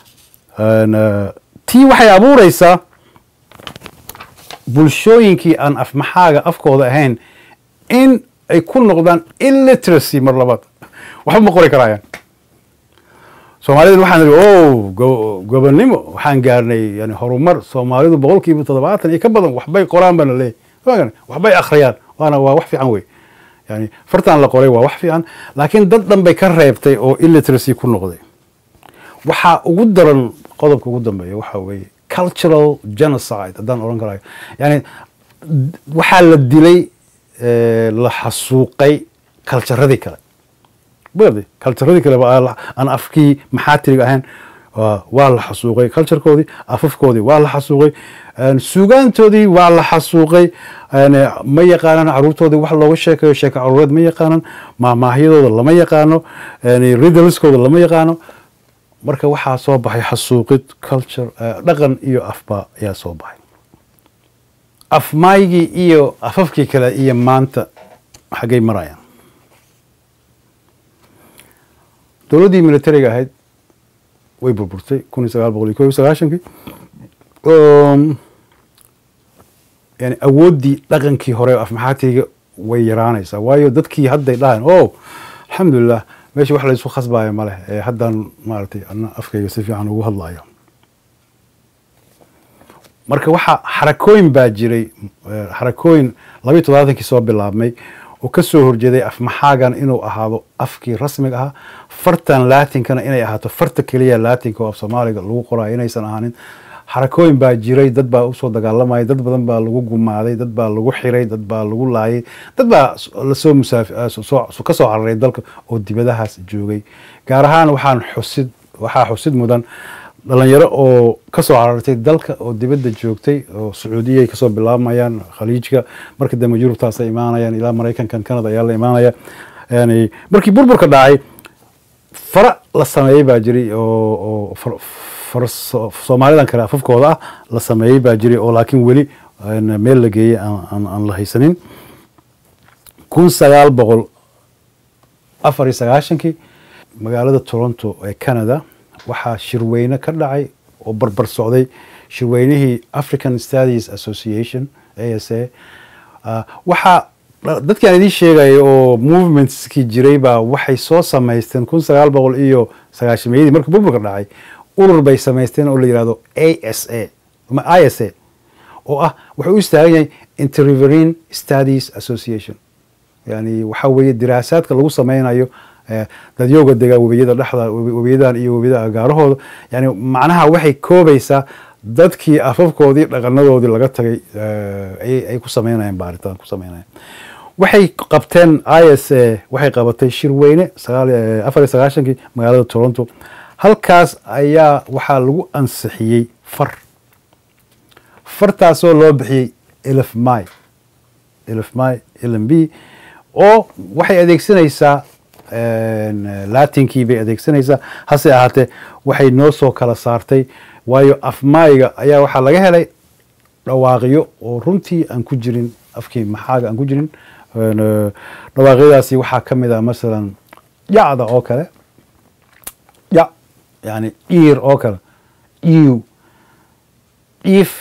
tii waxay abuureysaa bulshooyinkii aan af maxaaga afkooda ahayn in ay ku noqdaan illiteracy mar labaad waxba ma qori karaayaan soomaalida waxaan idhi o gobonnimo waxaan gaarnay yani horumar soomaalidu boqol kiiba toddobaatan iyo ka badan waxbay qoraan baana leeyahy waxbay akhriyaan waana waa wax fiican wey yani fartaan la qoray waa wax fiican laakiin dad dhan bay ka reebtay oo illiteracy ku noqday waxaa ugu daran qodobka ugu dambeeya waxaa weeye cultural genocide haddaan odhan karayo yani waxaa la dilay la xasuuqay kaljaradii kale bd kaljaradii kale aan afkii maxaatiriga ahayn waa la xasuuqay culturekoodii afafkoodii waa la xasuuqay suugaantoodii waa la xasuuqay ma yaqaanaan caruurtoodii wax looga sheekayo sheeko caruureed ma yaqaanan maahmaahyadooda lama yaqaano ridalskooda lama yaqaano marka waxaa soo baxay xasuuqid culture dhaqan iyo afba ayaa soo baxay afmaygii iyo afafkii kale iyo maanta xaggay marayaan dowladdii militariga ahayd way burburtay kun iyo sagaal boqol iyo ko iyo sagaashankii yani awooddii dhaqankii hore afmaxaatiriga way yaraanaysaa waayo dadkii hadday dhahayn o alxamdulilah meesha wax laysu khasbaayo maleh ee haddaan maaragtay ana afkayga si fiican ugu hadlayo marka waxaa xarakooyin baa jiray xarakooyin labayo toddobaatankii soo bilaabmay oo ka soo horjeeday afmaxaagan inuu ahaado afkii rasmiga ahaa fartan laatinkana inay ahaato farta keliya laatinka oo af soomaaliga lagu qoraayo inaysan ahaanin xarakooyin baa jiray dad baa usoo dagaalamayay dad badan baa lagu gumaaday dad baa lagu xiray dad baa lagu laayay dad baa lasoo musaaf ka soo cararay dalka oo dibadahaas joogay gaar ahaan waxaan xusid waxaa xusid mudan dhalinyaro oo kasoo carartay dalka oo dibadda joogtay oo sacuudiyay kasoo bilaabamayaan khaliijka marka dambe yurubtaasay imaanayaan ilaa maraykankan canada ayaa la imaanaya yani markii burburka dhacay fara la sameeyey baa jiray oo soomaalidan kale afafkooda ah la sameeyey baa jiray oo laakiin weli meel la geeyey aan la haysanin kun sagaal boqol afar iyo sagaashankii magaalada toronto ee canada waxaa shirweyne ka dhacay oo barbar socday shirweynihii african studies association a s a waxaa dadkii aan idiin sheegaya oo movementskii jiray baa waxay soo samaysteen kun sagaal boqol iyo sagaashameeyadii markii burburka dhacay urur bay samaysteen oo la yihahdo a s a ama i s a oo ah wuxuu u istaagan yahay interriverine studies association yani waxaa weeye diraasaadka lagu sameynayo dadyooga degaa webiyada dhexda webiyadan iyo webiyada agaarahooda yani macnaha waxay koobaysaa dadkii afafkoodii dhaqanadoodii laga tagay ay ku sameynayeen baaritaan ku sameynayeen waxay qabteen i s a waxay qabatay shirweyne afar iyo sagaashankii magaalada toronto halkaas ayaa waxaa lagu ansixiyey far fartaasoo loo bixiyey elf my elf my lm b oo waxay adeegsanaysaa latinkii bay adeegsanaysaa hase ahaatee waxay noo soo kala saartay waayo afmaayga ayaa waxaa laga helay dhawaaqyo oo runtii aan ku jirin afkii maxaaga aan ku jirin dhawaaqyadaasi waxaa ka mid ah masalan yacda oo kale yac yani iir oo kale iw if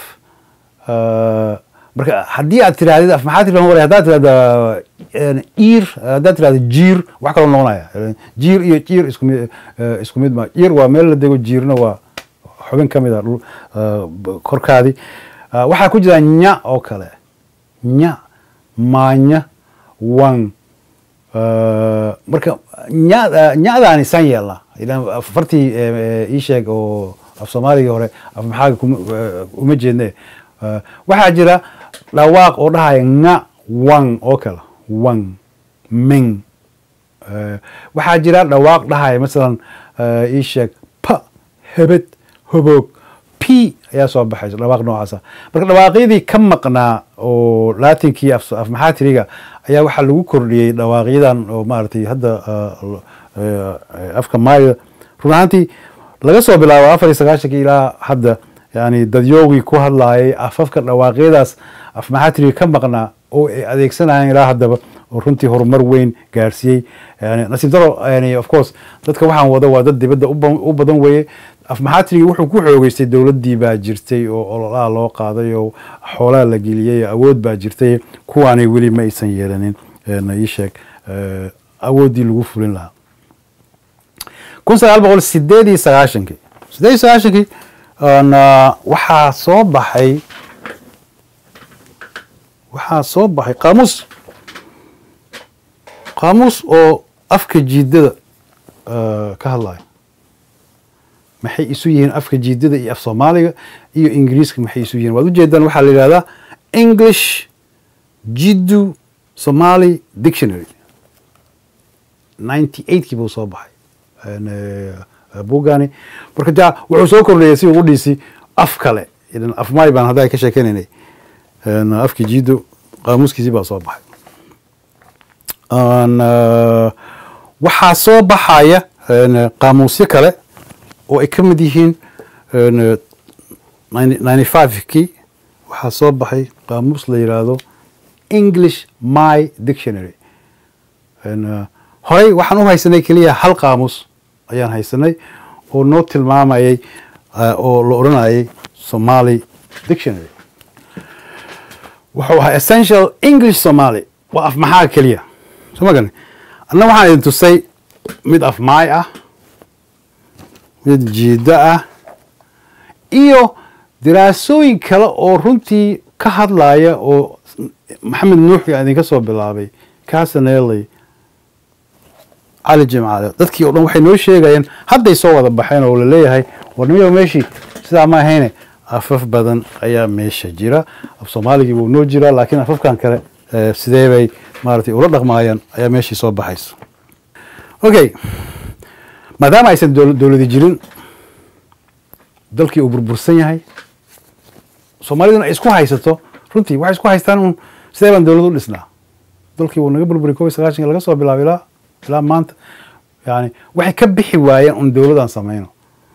marka haddii aad tirahdid af maxaa tirahdan waray haddaad tirahda iir haddaad tirahda jiir wax kaloo noqonaya jiir iyo jiir isku mid isku mid ma jiir waa meel la dego jiirna waa xubin ka mid a korkaadii waxaa ku jira nya oo kale nya maanya wan marka nya nyadaani san yeelna fartii ii sheeg oo af soomaaligii hore af maxaaga uma jeedne waxaa jira dhawaaq oo dhahaya nga wan oo kale wan ming waxaa jira dhawaaq dhahaya masalan ii sheeg pa hebed hoboog p ayaa soo baxaysa dhawaaq noocaasa marka dhawaaqyadii ka maqnaa oo latinkii af maxaatiriga ayaa waxaa lagu kordhiyey dhawaaqyadan oo maaragtay hadda afka maayga run ahaantii laga soo bilaabo afar iyo sagaashankii ilaa hadda yani dadyoogii ku hadlaayay afafka dhawaaqyadaas af maxaatiriga ka maqnaa oo ay adeegsanayaan ilaa haddaba oo runtii horumar weyn gaarsiiyey yani nasiib daro yani of course dadka waxaan wada waa dad dibadda u ba- u badan weeye af maxaatirigii wuxuu ku xoogeystay dowladdii baa jirtay oo ololaha loo qaaday oo xoolaha la geliyey awood baa jirtay kuwaanay weli ma aysan yeelanin na ii sheeg eh, awooddii lagu fulin lahaa kun sagaal boqol sideed iyo sagaashankii sideed iyo sagaashankii na waxaa soo baxay waxaa soo baxay qaamuus qaamuus oo afka jiidada eh, ka hadlaya maxay isu yihiin afka jiidada iyo af soomaaliga iyo ingiriiska maxay isu yihiin waad ujeedaan waxaa la yidhahdaa english jiddu somali dictionary ninety eightkii buu soo baxay En, eh, buugani marka ja wuxuu soo kordhayay si ugu dhiisi af kale idan af maay baan hadda ka sheekeynaynay En, afki jiddu qaamuuskiisii baa soo baxay En, eh, waxaa soo baxaya en, qaamuusyo kale oo ay ka mid yihiin en, ninety five-kii waxaa soo baxay qaamuus la yidhaahdo english my dictionary En, eh, horey waxaan u haysanay keliya hal qaamuus ayaan haysanay oo noo tilmaamayay eh, oo la odhanayay somali dictionary wuxuu ahaa essential english somali waa af maxaa keliya soo ma gani anna waxaan idin tusay mid af maay ah mid jiida ah iyo diraasooyin kale oo runtii ka hadlaya oo maxamed nuuxi aan idinka soo bilaabay casaneley cali jimcaale dadkii oo dhan waxay noo sheegayeen hadday soo wada baxeen oo laleeyahay warnimiyo meeshii sidaa ma ahayne afaf badan ayaa meesha jira af soomaaligii wuu noo jiraa laakiin afafkan kale eh, sidee bay maaragtay ula dhaqmaayaan ayaa meeshii soo baxaysa okay maadaama aysan dowl- dowladi jirin dalkii uu burbursan yahay soomaaliduna ay isku haysato runtii waxay isku haystaan un sidee baan dowlad u dhisnaa dalkii wuu naga burburi kow iyo sagaashanka laga soo bilaabo ilaa ilaa maanta yani waxay ka bixi waayeen un dowladaan sameyno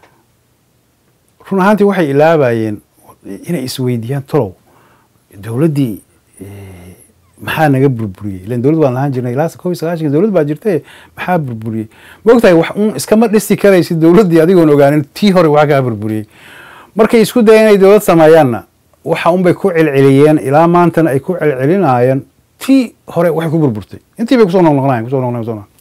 run ahaantii waxay ilaabayeen inay isweydiiyaan tolow dowladdii eh, maxaa naga burburiyey ilan dowlad waan lahaan jirnay ilaa kow iyo sagaashanka dowlad baa jirtay maxaa burburiyey ma ogtahay wax un iskama dhisi karaysi dowladdii adigoon ogaanin tii hore wax kaa burburiyey markay isku dayeen inay dowlad sameeyaanna waxa unbay ku celceliyeen ilaa maantana ay ku celcelinayeen tii hore waxay ku burburtay intii bay kusoo noqnoqnayen kusoo noqnayen kusoo noqnayen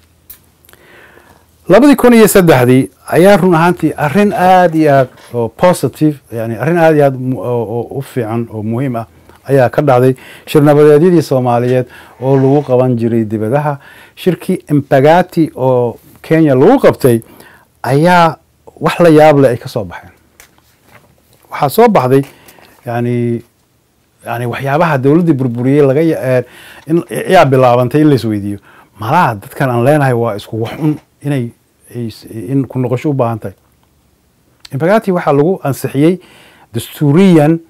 labadii kun iyo saddexdii ayaa run ahaantii arrin aad iyo aad oo positive yani arrin aad iyo aad mu- oo oo u fiican oo muhiim ah ayaa ka dhacday shirnabadeedyadii soomaaliyeed oo lagu qaban jiray dibadaha shirkii impagati oo kenya lagu qabtay ayaa wax la yaab leh ay ka soo baxeen waxaa soo baxday yani yani waxyaabaha dowladdii burburiyey laga ya- eh, in yaa bilaabantay in la isweydiiyo malaha dadkan aan leenahay waa isku wax un inay ay s- in ku noqosho u baahan tahay impagati waxaa lagu ansixiyey dastuuriyan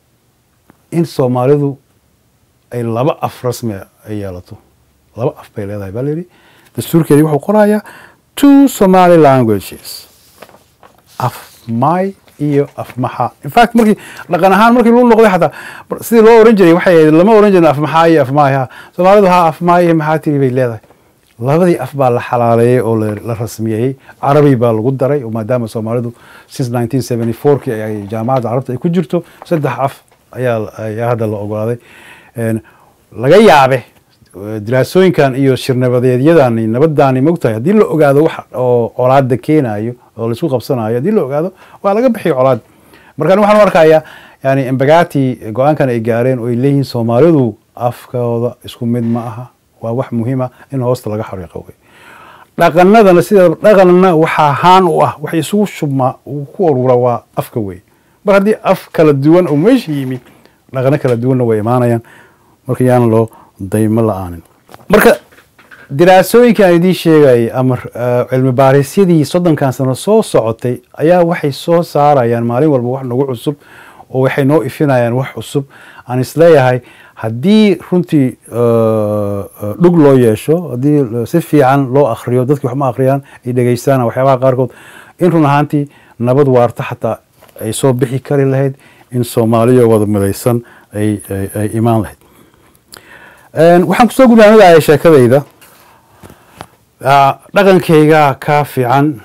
in soomaalidu ay laba af rasmi ah ay yeelato laba af bay leedahay baa layidhi dastuurkeedii wuxuu qorayaa two somali languages af may iyo af maxa in fact markii dhaqan ahaan markii lagu noqday xataa bar- sidii loo oran jiray waxay ahayd lama oran jirin af maxaa iyo af maay ha soomaalidu ha af maay iyo maxaa tiri bay leedahay labadii af baa la xalaaleeyey oo la la rasmiyeeyey carabi baa lagu daray oo maadaama soomaalidu since 1974 kii ay jaamacadda carabta ay ku jirto saddex af ayaa ayaa hadda la ogolaaday En, laga yaabe eh, diraasooyinkan iyo shirnabadeedyadani nabadaani mogtahay haddii la ogaado wax oo colaada keenayo oo laisku qabsanayo haddii la ogaado waa laga bixiyo colaad markaan waxaan u arkayaa yani embagati go-aankan ay gaareen oo ay leeyihiin soomaalidu afkooda isku mid ma aha waa wax muhiima in hoosta laga xariiqo wey dhaqanadana sida dhaqanna waxaa haan u ah wax isugu shubmaa uu ku urura waa afka wey mar haddii af kala duwan oo meesha yimi dhaqano kala duwanna way imaanayaan marka yaan loo daymo la-aanin marka diraasooyinka aan idiin sheegayay ama eh, cilmi baarisyadii soddonkan sano soo socotay ayaa waxay soo saarayaan maalin walba wax nagu cusub oo waxay noo ifinayaan wax cusub aan isleeyahay haddii runtii eh, eh, dhug loo yeesho haddii eh, si fiican loo akriyo dadki wax ma akhriyaan ay dhegeystaan waxyaabaha qaarkood in run ahaantii nabad waarta xataa ay soo bixi kari lahayd in soomaaliya wada midaysan ay ay- ay imaan lahayd waxaan kusoo gudaanadaya sheekadayda Ah, dhaqankaygaa kaa fiican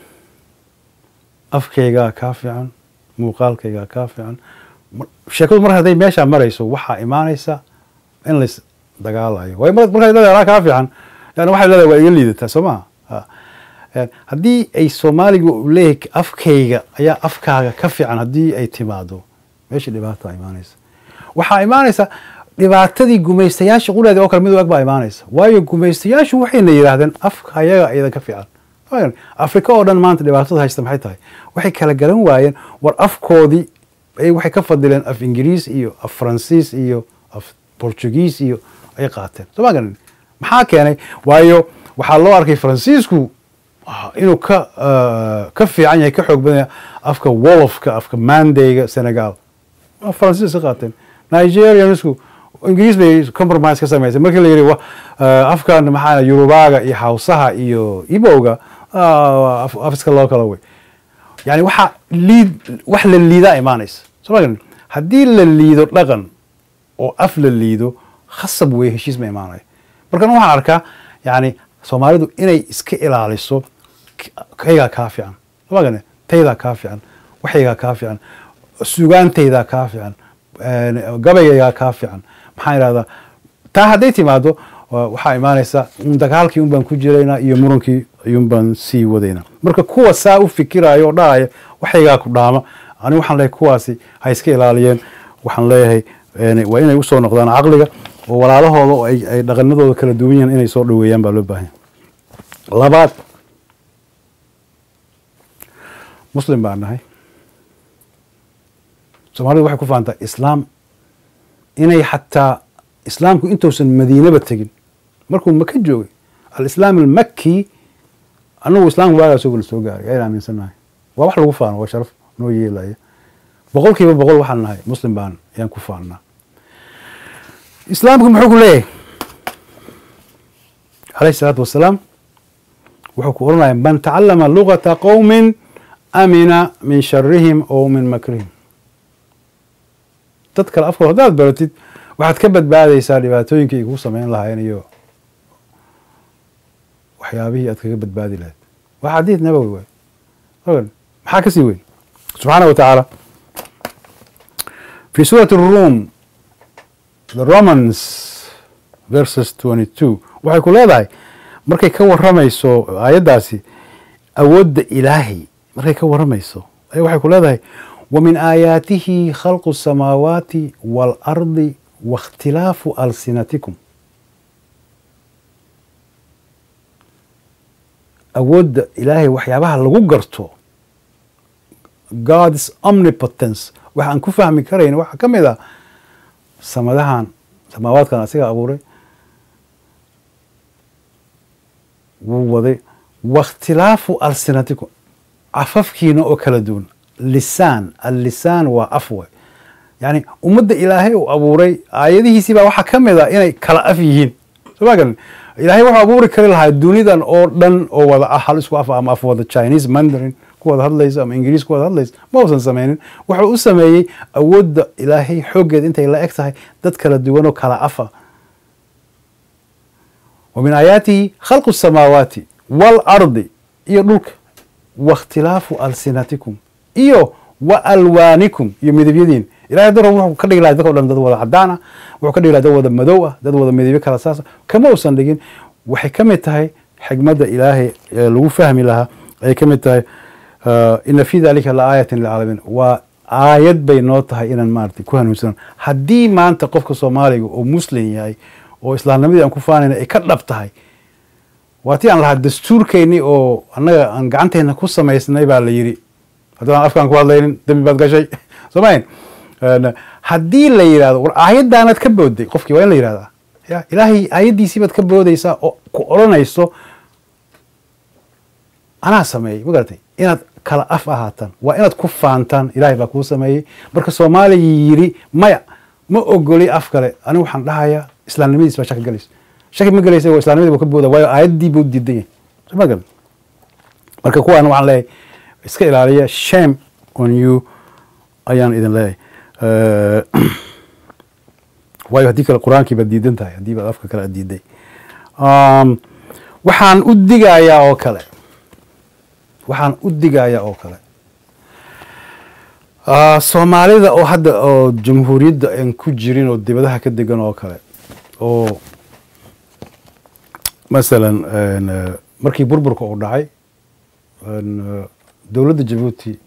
afkaygaa kaa fiican muuqaalkaygaa kaa fiican Mar- sheekadu mar hadday meeshaa marayso waxaa imaanaysa in lays dagaalayo waayo mar- markaad leedahay anaa kaa fiican yani waxay leedahay waa iga liidataa soo maha Ha. Eh, haddii ay soomaaligu uu leeyahay afkayga ayaa afkaaga ka fiican haddii ay timaado meesha dhibaata imaanaysa waxaa imaanaysa dhibaatadii gumaystayaasha quleeda oo kale mid u eg baa imaanaysa waayo gumaystayaashu waxayna yidhaahdeen afka ayaga iyadan ka fiican Waayo, afrika oo dhan maanta dhibaatada haysta maxay tahay waxay kala garan waayeen war afkoodii ay waxay ka fadileen af ingiriis iyo af faransiis iyo af portugiis iyo ay qaateen soo ma garanin maxaa keenay waayo waxaa loo arkay faransiisku ah, inuu ka ah, ka fiican yahay ka xoog badan yahay afka wolofka afka mandayga senegal Ah, faransiis ka qaateen nigerianisku ingiriis bay compromise ka samaysay markii la yidhi wa- ah, afkan maxaa yurubaaga iyo hawsaha iyo ibowga ah, af af iska loo kala wey yani waxaa liid wax la liidaa imaanaysa soo ma garanin haddii la liido dhaqan oo af la liido khasab wey heshiis ma imaanayo markan waxaan arkaa yani soomaalidu inay iska ilaaliso k- kaygaa kaa fiican soo ma garanin taydaa kaa fiican waxaygaa kaa fiican sugaantaydaa kaa fiican een, gabaygayaa kaa fiican maxaan idhahdaa taa hadday timaado wa- waxaa imaanaysa un dagaalkii un baan ku jiraynaa iyo murankii ayuun baan sii wadaynaa marka kuwa saa u fikiraayo oo dhahaya waxaygaa ku dhaama ani waxaan leeyahay kuwaasi ha iska ilaaliyeen waxaan leeyahay een, waa inay usoo noqdaan caqliga oo walaalahooda oo ay ay dhaqanadooda kala duwan yihiin inay soo dhoweeyaan baa loo baahan yahay labaad muslim baan nahay soomaalidu waxay ku fahantaa islaam inay xataa islaamku intuusan madiinaba tegin markuu maka joogay alislaam almakki anagu islaamku waagaa soo soo gaaray ayaan aaminsannahay waa wax lagu faano waa sharaf noo yeelaya boqol kiiba boqol waxaan nahay muslim baan ayaan ku faannaa islaamku muxuu ku leeyahay alayhi salaatu wasalaam wuxuu ku oranaya man tacalama lugata qowmin amina min sharihim oo min makrihim dad kale afkooda haddaad baratid waxaad ka badbaadaysaa dhibaatooyinkii ay kugu samayn lahaayeen iyo waxyaabihii aad kaga badbaadi lahayd waa xadiid nabowi waay ogan maxaa kasii weyn subxaana wa tacaala fi suurati الrum the romans verses 22 waxay ku leedahay markay ka waramayso aayaddaasi awoodda ilaahay markay ka waramayso ay waxay ku leedahay ومن آياته خلق السماوات والأرض واختلاف ألسنتكم awoodda ilaahay waxyaabaha lagu garto god's omnipotence waxaan ku fahmi karayn waxaa ka mid ah samadahan samaawaadkan asiga abuuray wuu waday waاkhtilaafu alsinatikum cafafkiina oo kala duwan lisaan allisaan waa af way yani ummadda ilaahay uu abuuray aayadihiisii baa waxaa ka mid a inay kala af yihiin soo ma garan ilaahay wuxuu abuuri kari lahaa dunidan oo dhan oo wada ah hal isku af ama af wada chinese mandarin ku wada hadlaysa ama ingiriis ku wada hadlaysa ma uusan sameynin wuxuu u sameeyey awoodda ilaahay xooggeed intay la eg tahay dad kala duwan oo kala afa wa min aayaatihi khalqu الsamaawaati waalardi iyo dhulka waاkhtilaafu alsinatikum iyo wa alwaanikum iyo midabyadiin ilahay dar wuxuu ka dhigi lahay dadka o dhan dad wada cadaan ah wuxuu ka dhigi lahay dad wada madow ah dad wada midabyo kala saasa kama uusan dhigin waxay ka mid tahay xigmadda ilaahay ee lagu fahmi lahaa ayay ka mid tahay ina fi dalika la aayatin lilcaalamiin waa aayad bay noo tahay inaan maarata ku hanuunsanan haddii maanta qofka soomaaliga oo muslim yahay oo islaamnimadii aan ku faanayna ay ka dhab tahay waa tii aan lahaa dastuurkeennii oo annaga aan gacanteena ku samaysnay baa la yidhi haddaan afkaan ku hadlaynin dembi baad gashay somayn haddii la yidhahdo war aayaddaanaad ka booday qofkii waa in la yidhahdaa ya ilaahay aayaddiisii baad ka boodaysaa oo ku odhanayso anaa sameeyey ma garatay inaad kala af ahaataan waa inaad ku faantaan ilaahay baa kuu sameeyey marka soomaaliya yidhi maya ma ogoli af kale anigu waxaan dhahayaa islaamnimadiis baa shaki galaysa shaki ma galaysa waa islaamnimadii buu ka booda waayo aayaddii buu diidan yahay soo ma garan marka kuwaana waxaan leeyahay iska ilaaliya shame on you ayaan idin leeyahay waayo haddii kale qur-aankii baad diidan tahay haddii baad afka kale aad diiday waxaan u digayaa oo kale waxaan u digayaa oo kale soomaalida oo hadda oo jamhuuriyadda aan ku jirin oo dibadaha ka degan oo kale oo masalan markii burburka uu dhacay dowladda jabuuti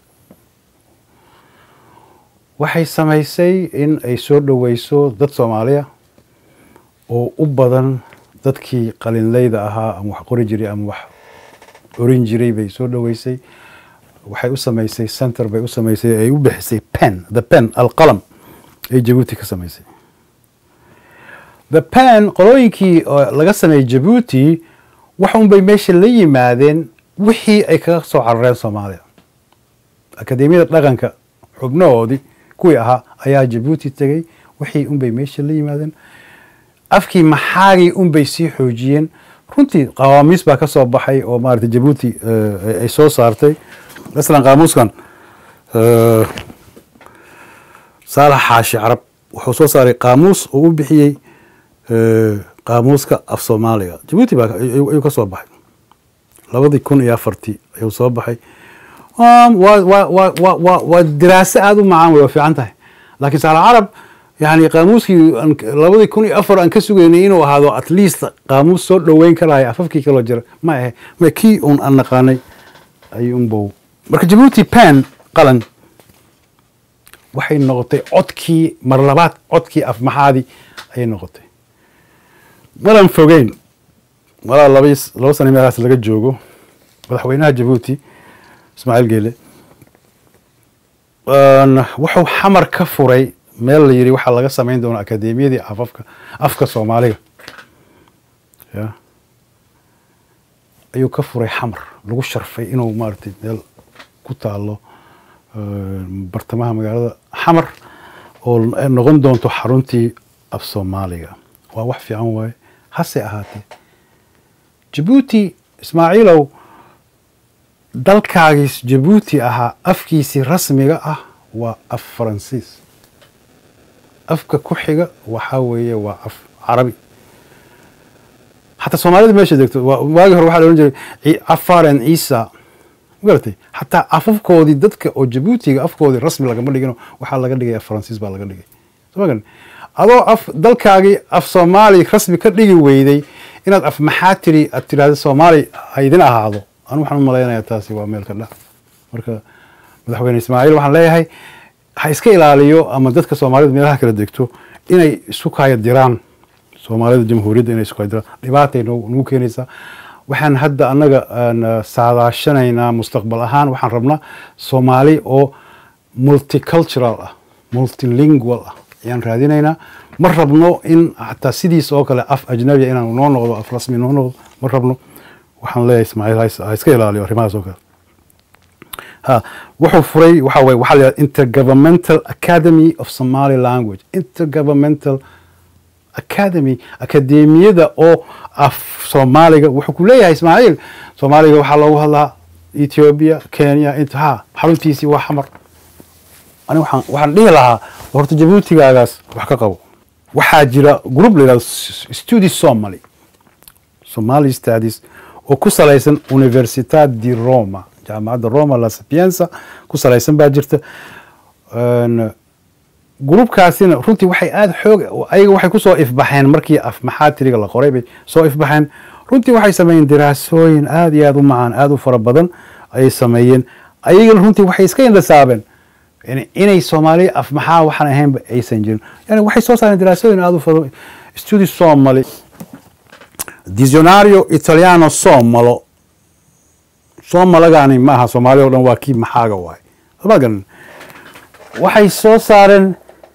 waxay samaysay in ay soo dhoweyso dad soomaaliya oo u badan dadkii qalinleyda ahaa ama wax qori jiray ama wax orin jiray bay soo dhoweysay waxay u samaysay center bay u samaysay ay u bixisay pen the pen alqalam ay jabuuti ka samaysay the pen qolooyinkii laga sameeyey jabuuti wax un bay meesha la yimaadeen wixii ay kaga soo carareen soomaaliya akademiyada dhaqanka xubnahoodii kuwii ahaa ayaa jabuuti tegey wixii unbay meesha la yimaadeen afkii maxaagii unbay sii xoojiyeen runtii qawaamiis baa ka soo baxay oo maarata jabuuti ay soo saartay masalan qaamuuskan saalax xaashi carab wuxuu soo saaray qaamuus uu u bixiyey qaamuuska af soomaaliga jabuuti baa ayuu ka soo baxay labadii kun iyo afartii ayuu soo baxay waa diraaso aada u macaan wey waa fiican tahay laakiin saalax carab yani qaamuuskii labadii kun iyo afar aan ka sugaynay inuu ahaado at least qaamuus soo dhoweyn karaya afafkii kaloo jira ma ahe ma kii un aan naqaanay ayuunbow marka jabuuti pen qalan waxay noqotay codkii mar labaad codkii afmaxaadii ayay noqotay malan fogeyn malaa laba laba sana meelahaas laga joogo madaxweynaha jabuuti ismaaciil geele wuxuu xamar ka furay meel la yidhi waxaa laga samayn doona akademiyadii afafka afka soomaaliga ya ayuu ka furay xamar lagu sharfay inuu maaragtay meel ku taalo bartamaha magaalada xamar oo noqon doonto xaruntii af soomaaliga waa wax fiican waaye hase ahaatee jabuuti ismaaciilow dalkaagiis jabuuti ahaa afkiisii rasmiga ah waa af faransiis afka ku xiga waxaa weeye waa af carabi xataa soomaalida meesha degto waagii hore waxaa la ohan jiray cafaren ciisa magaratay xataa afafkoodii dadka oo jabuutiga afkoodii rasmi lagama dhigino waxaa laga dhigaya faransiis baa laga dhigay soo magan adoo af dalkaagii af soomaali rasmi ka dhigi weyday inaad af maxaa tiri aad tidhahda soomaali ha idin ahaado anu waxaan u malaynayaa taasi waa meel ka dhac marka madaxweyne ismaaciil waxaan leeyahay ha iska ilaaliyo ama dadka soomaalida meelaha kala degto inay isu kaya diraan soomaalida jamhuuriyadda inay isu kaya diraan dhibaatay nagu keenaysaa waxaan hadda annaga saadaashanaynaa mustaqbal ahaan waxaan rabnaa soomaali oo multicultural ah multilingual ah ayaan raadinaynaa ma rabno in xataa sidiis oo kale af ajnabiya inaan noo noqdo af rasmi noo noqdo ma rabno waxaan leeyahay ismaaciil ha iska ilaaliyo arrimahaas oo kale ha wuxuu furay waxa waye waxaa la yidhahda intergovernmental academy of somali language intergovernmental academy akademiyada oo af soomaaliga wuxuu ku leeyahay ismaaciil soomaaliga waxaa loogu hadlaa ethiopia kenya inta ha xaruntiisii waa xamar ani waxaan waxaan dhihi lahaa horta jabuutigaagaas wax ka qabo waxaa jira group la yidhahdo studi somali somali studies oo ku salaysan universitad di roma jaamacadda roma la sapienza ku salaysan baa jirta gruubkaasina runtii waxay aada xoog ayaga waxay kusoo ifbaxeen markii af maxaatiriga la qoray bay soo ifbaxeen runtii waxay sameeyeen diraasooyin aada iyo aada u macaan aada u fara badan ayay sameeyeen ayagana runtii waxay iska indhasaabeen inay soomaaliya af maxaa waxaan ahaynba aysan jirin yani waxay soo saareen diraasooyin aada u fara studi somali dizionario italiano somalo somalagaani maaha soomaaliya o dhan waa kii maxaaga waay ma garan waxay soo saareen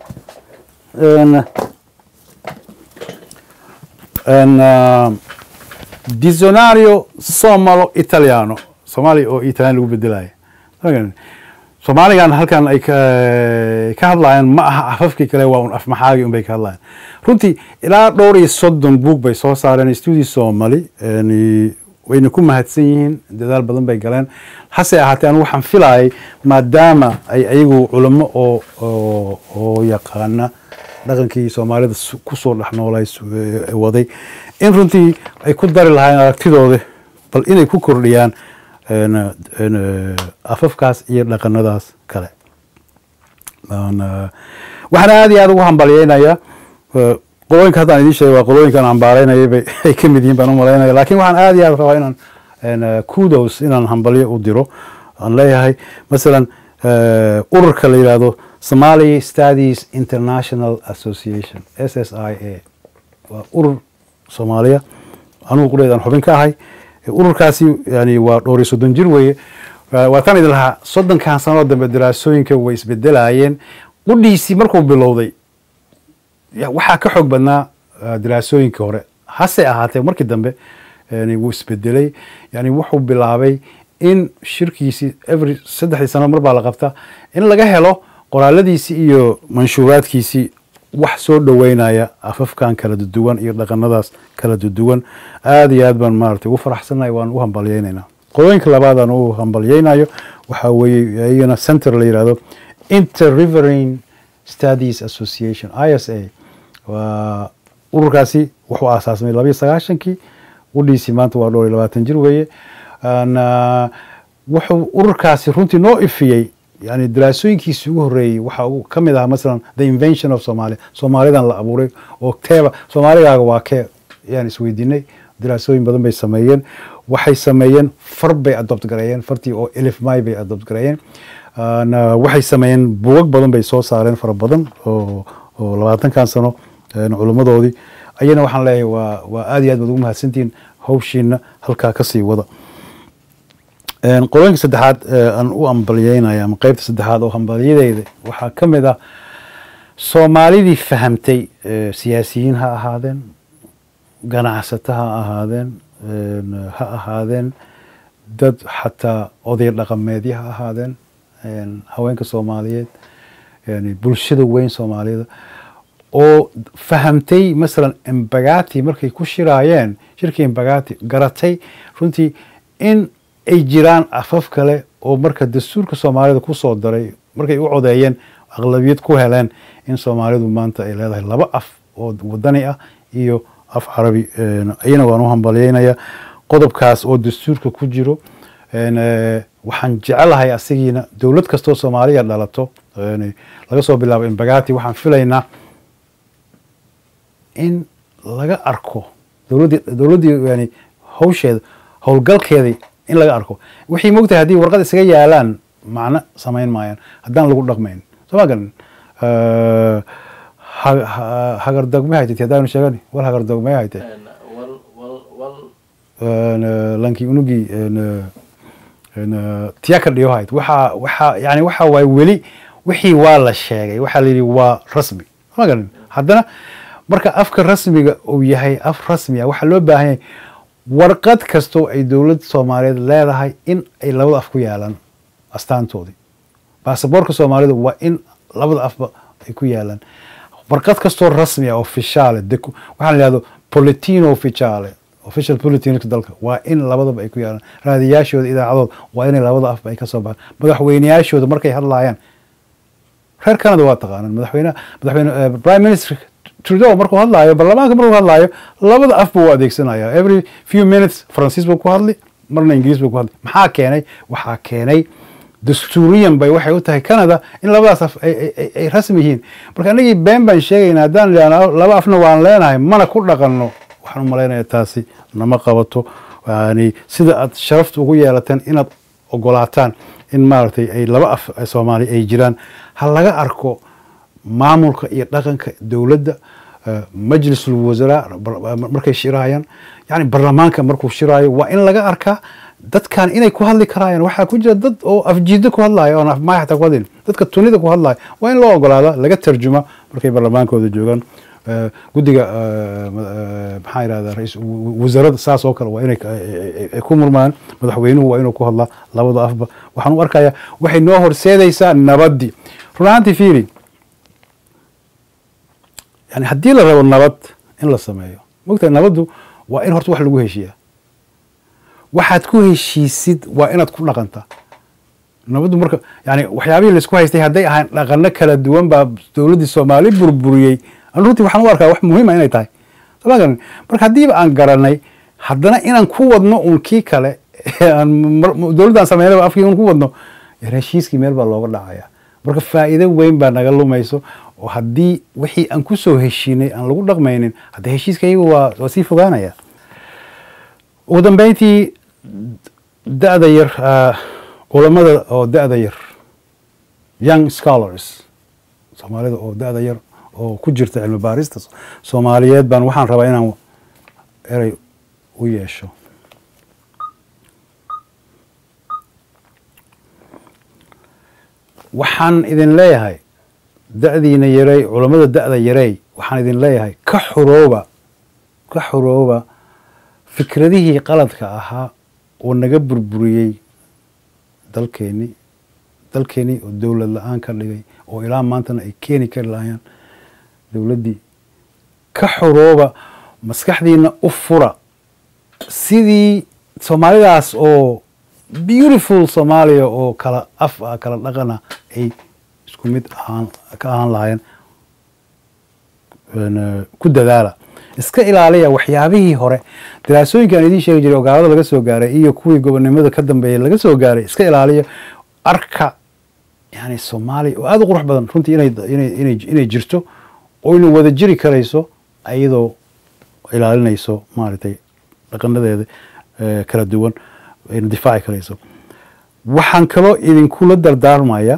dizionario somalo italiano soomaaliya oo italian lagu bedelaya ma garan soomaaligan halkan ay ka hadlayaan ma aha afafkii kale waa un af maxaagi un bay ka hadlayaan runtii ilaa dhowr iyo soddon buug bay soo saareen studi somali wayna ku mahadsan yihiin dadaal badan bay galeen hase ahaatee anu waxaan filayay maadaama ay ayagu culamo oo oo oo yaqaana dhaqankii soomaalida su- kusoo dhex noolay su- ee waday in runtii ay ku dari lahaayeen aragtidooda bal inay ku kordhiyaan een, een, afafkaas iyo dhaqanadaas kale Aan, eh, waxaan aad iyo aad ugu hambalyeynayaa eh, qolooyinka haddaan idiin sheegay waa qolooyinkan hambaaraynayay bay ay ka mid yihiin baan u malaynaya laakiin waxaan aad iyo aad rabaa inaan een, eh, kudos inaan hambalyo u diro aan leeyahay masalan eh, ururka la yidhaahdo Somali Studies International Association S S I A waa urur Soomaaliya anugu quleedaan xubin ka ahay ururkaasi yani waa dhowr iyo soddon jir weeye Waa- waa tan idin lahaa soddonkan sanoo dambe daraasooyinka way isbedelayeen qudhiisii markuu bilowday ya- waxaa ka xoog badnaa uh, daraasooyinkii hore hase ahaatee markii dambe yani wuu isbedelay yani wuxuu bilaabay in shirkiisii every saddexdii sano mar baa la qabtaa in laga helo qoraaladiisii iyo manshuuraadkiisii wax soo dhoweynaya afafkan kala duwan iyo dhaqanadaas kala duwan aad iyo aad baan maaragtay ugu faraxsanahay waan u hambalyeynaynaa qolooyinka labaad aan u hambalyeynayo waxaa weeye iyagana center la yidhahdo interriverine studies association i s a waa ururkaasi wuxuu aasaasmay labayo sagaashankii udhiisii maanta waa dhowr iyo labaatan jir weeye Aan, ah, wuxuu ururkaasi runtii noo ifiyey yani daraasooyinkiisii ugu horreeyey waxa uu ka mid ahaa masalan the invention of somalia soomaalidan la abuuray oo teeba soomaaligaaga waa kee yaan isweydiinay daraasooyin badan bay sameeyeen waxay sameeyeen far bay adopt gareeyeen fartii oo elif may bay adopt gareeyeen Aan, ah, waxay sameeyeen buugag badan bay soo saareen fara badan oo oo labaatankan sano een, culimmadoodii ayana waxaan leeyahay waa waa aad iyo aad baad ugu mahadsantihiin hawshiina halkaa kasii wada Een, qolooyinka saddexaad ee aan u hambalyeynaya ama qeybta saddexaad oo hambalyadeyda waxaa ka mid ah soomaalidii fahamtay ee, siyaasiyiin ha ahaadeen ganacsato ha ahaadeen een, ha ahaadeen dad xataa oday dhaqameedyo ha ahaadeen een, haweenka soomaaliyeed yani bulshada weyn soomaalida oo fahamtay masalan embagati markay ku shiraayeen shirkii embagati garatay runtii in ay jiraan afaf kale oo marka dastuurka soomaalida kusoo daray markay u codeeyeen aqlabiyad ku heleen in soomaalidu maanta ay leedahay laba af oo wadani ah iyo af carabi een, iyana waan u hambalyeynaya qodobkaas oo dastuurka ku jiro een, eh, waxaan jecelahay asigiina dowlad kastoo soomaaliya dhalato een, laga soo bilaabo embagati waxaan filaynaa in laga arko dowladdii dowladdii yani hawsheeda howlgalkeedii in laga arko wixii mogtahay haddii warqad isaga yaalaan macno samayn maayaan haddaan lagu dhaqmayn soo ma garan Eh, ha- ha- hagardogme haytay haddaanu sheegani wal hagardogme haytay wal wal wal een, eh, lankii unugii een, eh, een, eh, tiyaka dhiyo hayd waxaa waxaa yani waxa waaye weli wixii waa la sheegay waxaa la yidhi waa rasmi ma garan haddana marka afka rasmiga uu yahay af rasmi ah waxaa loo baahan yahay warqad kastoo ay dowlad soomaaliyeed leedahay in ay labada af ku yaalaan astaantoodii baasaboorka soomaalida waa in labada afba ay ku yaalaan warqad kastoo rasmi ah officiale deku- waxaa la yihahdo politino officiale official politinka dalka waa in labadaba ay ku yaalaan raadiyaashooda idaacadooda waa inay labada afba ay ka soo baxaan madaxweyneyaashooda markay hadlaayaan reer canada waa taqaanaan madaxweyne madaxweyne eh, prime minister trudeau markuu hadlaayo baarlamaanka markuu hadlaayo labada af buu u adeegsanaya every few minutes faransiis buu ku hadli marna ingiriis buu ku hadli maxaa keenay waxaa keenay dastuuriyan bay waxay u tahay canada in labadaas af ay, ay, ay, ay rasmi yihiin marka anagii been baan sheegayna haddaan idhahno laba afna waan leenahay mana ku dhaqanno waxaan u malaynaya taasi nama qabato yani sida aad sharafta ugu yeelateen inaad ogolaataan in maaragtay ay laba af ee soomaali ay jiraan ha laga arko maamulka iyo dhaqanka dowladda eh, majlisul wasaraa bar- markay shirayaan yani baarlamaanka markuu shiraayo waa in laga arkaa dadkan inay ku hadli karayaan waxaa ku jira dad oo afjiida ku hadlaya oon afmaay xataa ku hadlin dadka tunida ku hadlaya waa in loo ogolaada laga tarjuma markay baarlamaankooda joogaan Eh, guddiga eh, ma- eh, maxaa yidhahda rais wasaaradda saas oo kale waa inay ka- ay- ay- ay ku murmaan madaxweynuhu waa inuu ku hadlaa labada afba waxaan u arkayaa waxay noo horseedaysaa nabaddii run ahaantii fiiri yani haddii la rabo nabad in la sameeyo mogtahay nabaddu waa in horta wax lagu heshiiyaa waxaad ku heshiisid waa inaad ku dhaqantaa nabaddu marka yani waxyaabihii laisku haystay hadday ahaan dhaqano kala duwan baa dowladdii soomaali burburiyey an runtii waxaan u arkaa wax muhiima inay tahay sooma garanin marka haddiiba aan garanay haddana inaan ku wadno un kii kale aan dowladdan sameynaba afkii un ku wadno heshiiskii meel baa looga dhacaya marka faa'iido weyn baa naga lumayso oo haddii wixii aan ku soo heshiinay aan lagu dhaqmaynin hadda heshiiska iyagu waa waa sii fogaanaya ugu dambeyntii da-da yar culamada oo da-da yar young scholars soomaalida oo da-da yar oo ku jirta cilmi baarista soomaaliyeed baan waxaan rabaa inaan erey u yeesho waxaan idin leeyahay da-diina yarey culammada da-da yarey waxaan idin leeyahay ka xurooba ka xurooba fikradihii qaladka ahaa oo naga burburiyey dalkeeni dalkeenii oo dowlad la-aan ka dhigay oo ilaa maantana ay keeni kari lahayaan dowladdii ka xurooba maskaxdiina u fura sidii soomaalidaas oo beautiful soomaaliya oo kala af ah kala dhaqana ay isku mid ahaan ka ahaan lahaayeen ku dadaala iska ilaaliya waxyaabihii hore daraasooyinka aan idiin sheegi jiray oo gaalada laga soo gaaray iyo kuwii gobonimada ka dambeeyay laga soo gaaray iska ilaaliya arka yani soomaaliya oo aada u qurux badan runtii inay inay inay inay jirto oo ina wada jiri karayso iyadoo ilaalinayso maaragtay dhaqanadeeda kala duwan ayna difaaci karayso waxaan kaloo idinkula dardaarmaya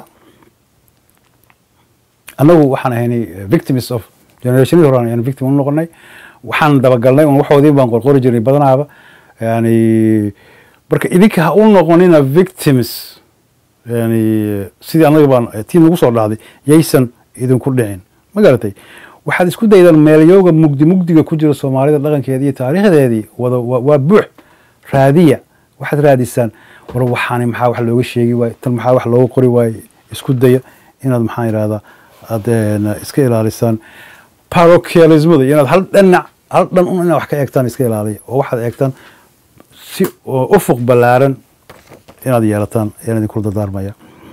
annagu waxaan ahaynay victims of generationadii hore ayaan victim u noqonay waxaan dabagalnay un waxoodii baan qorqori jirnay badanaaba yani marka idinka ha u noqonina victims yani sidii annaga baan tii nagu soo dhacday yaysan idinku dhicin ma garatay waxaad isku daydaan meelyooga mugdi mugdiga ku jira soomaalida dhaqankeedii iyo taariikhdeedii wada waa buux raadiya waxaad raadisaan war waxaani maxaa wax looga sheegi waaye tan maxaa wax looga qori waaye isku daya inaad maxaan yidhahdaa aad iska ilaalisaan parochialismada iyo inaad hal dhanac hal dhan un inaad wax ka eegtaan iska ilaaliya oo waxaad eegtaan si ufuq ballaaran inaad yeelataan ayaan idinkula dardaarmaya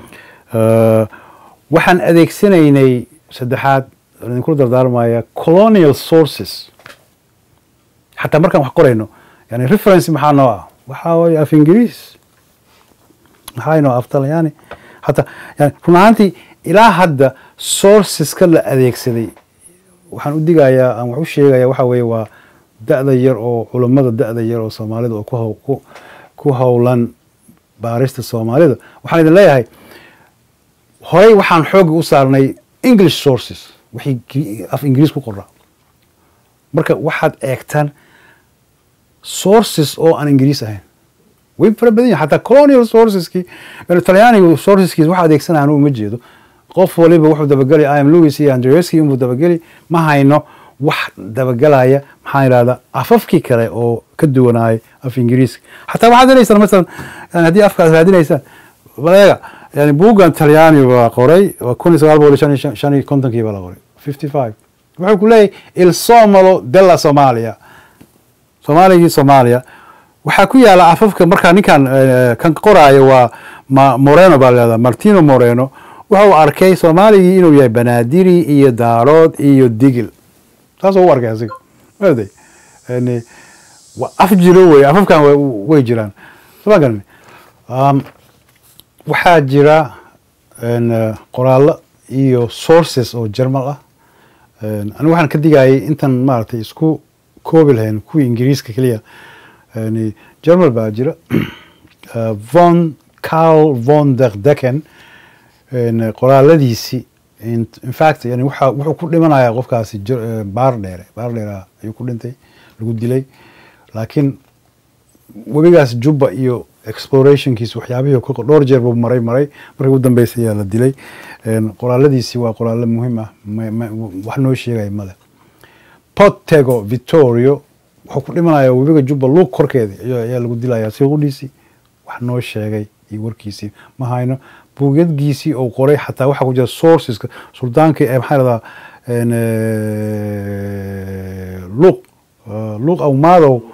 waxaan adeegsanaynay saddexaad aan idinkula dardaarmaya colonial sources xataa markaan wax qorayno yani reference maxaa noo ah waxaa waye af ingiriis maxaa inoo af talyaani hataa yani run ahaantii ilaa hadda sourceska la adeegsaday waxaan u digayaa aan wax u sheegaya waxa weeye waa da-da yar oo culammada da-da yar oo soomaalida oo ku ku howlan baarista soomaalida waxaan idin leeyahay horey waxaan xooga u saarnay english sources wixii af ingiriis ku qoraa marka waxaad eegtaan sources oo aan ingiriis ahayn way fara badan yahin xataa colonial sourceski talyaaniga sourceskiis waxa adeegsanaya anugu ma jeedo qof waliba wuxuu dabageli im lewis iyo andreski inbuu dabageli ma hayno wax dabagelaya maxaan idhahdaa afafkii kale oo ka duwanaayay af ingiriiska xataa waxaad helaysaan masalan yani haddii afkaad raadinaysaan baleega yani buuggan talyaani baa qoray waa kun iyo sagaal boqol iyo shan shan iyo kontonkii baa la qoray fifty five wuxuu ku leeyahay il somalo della somalia soomaaligii soomaaliya waxaa ku yaala afafka markaa ninkan kan qoraayo waa ma moreno baa leedaha martino moreno wuxuu arkay soomaaligii inuu yahay banaadiri iyo daarood iyo digil saasoo u arkay asiga maday yani waa af jiro wey afafkan way jiraan soma garani waxaa jira qoraallo iyo sources oo jermal ah anigu waxaan ka digayay intan maaragtay isku koobi lahayn kuwii ingiriiska keliya yani jermal baa jira von carl von der decken qoraaladiisi infact yani waxa wuxuu ku dhimanayaa qofkaasi baar dheere baar dheera ayuu ku dhintay lagu dilay laakiin webigaas jubba iyo explorationkiis waxyaabihii dhowr jeer buu maray maray markii ugu dambeysay ayaa la dilay qoraaladiisi waa qoraallo muhiim ah wax noo sheegaya male potego victorio wuxuu ku dhimanaya webiga jubba luug korkeeda ayaa lagu dilaya siqudhiisii wax noo sheegay iyo warkiisii ma hayno buugyadgiisii oo qoray xataa waxaa ku jira sourceska suldaankii ee maxaa lahdaa luuq luuq awmaadow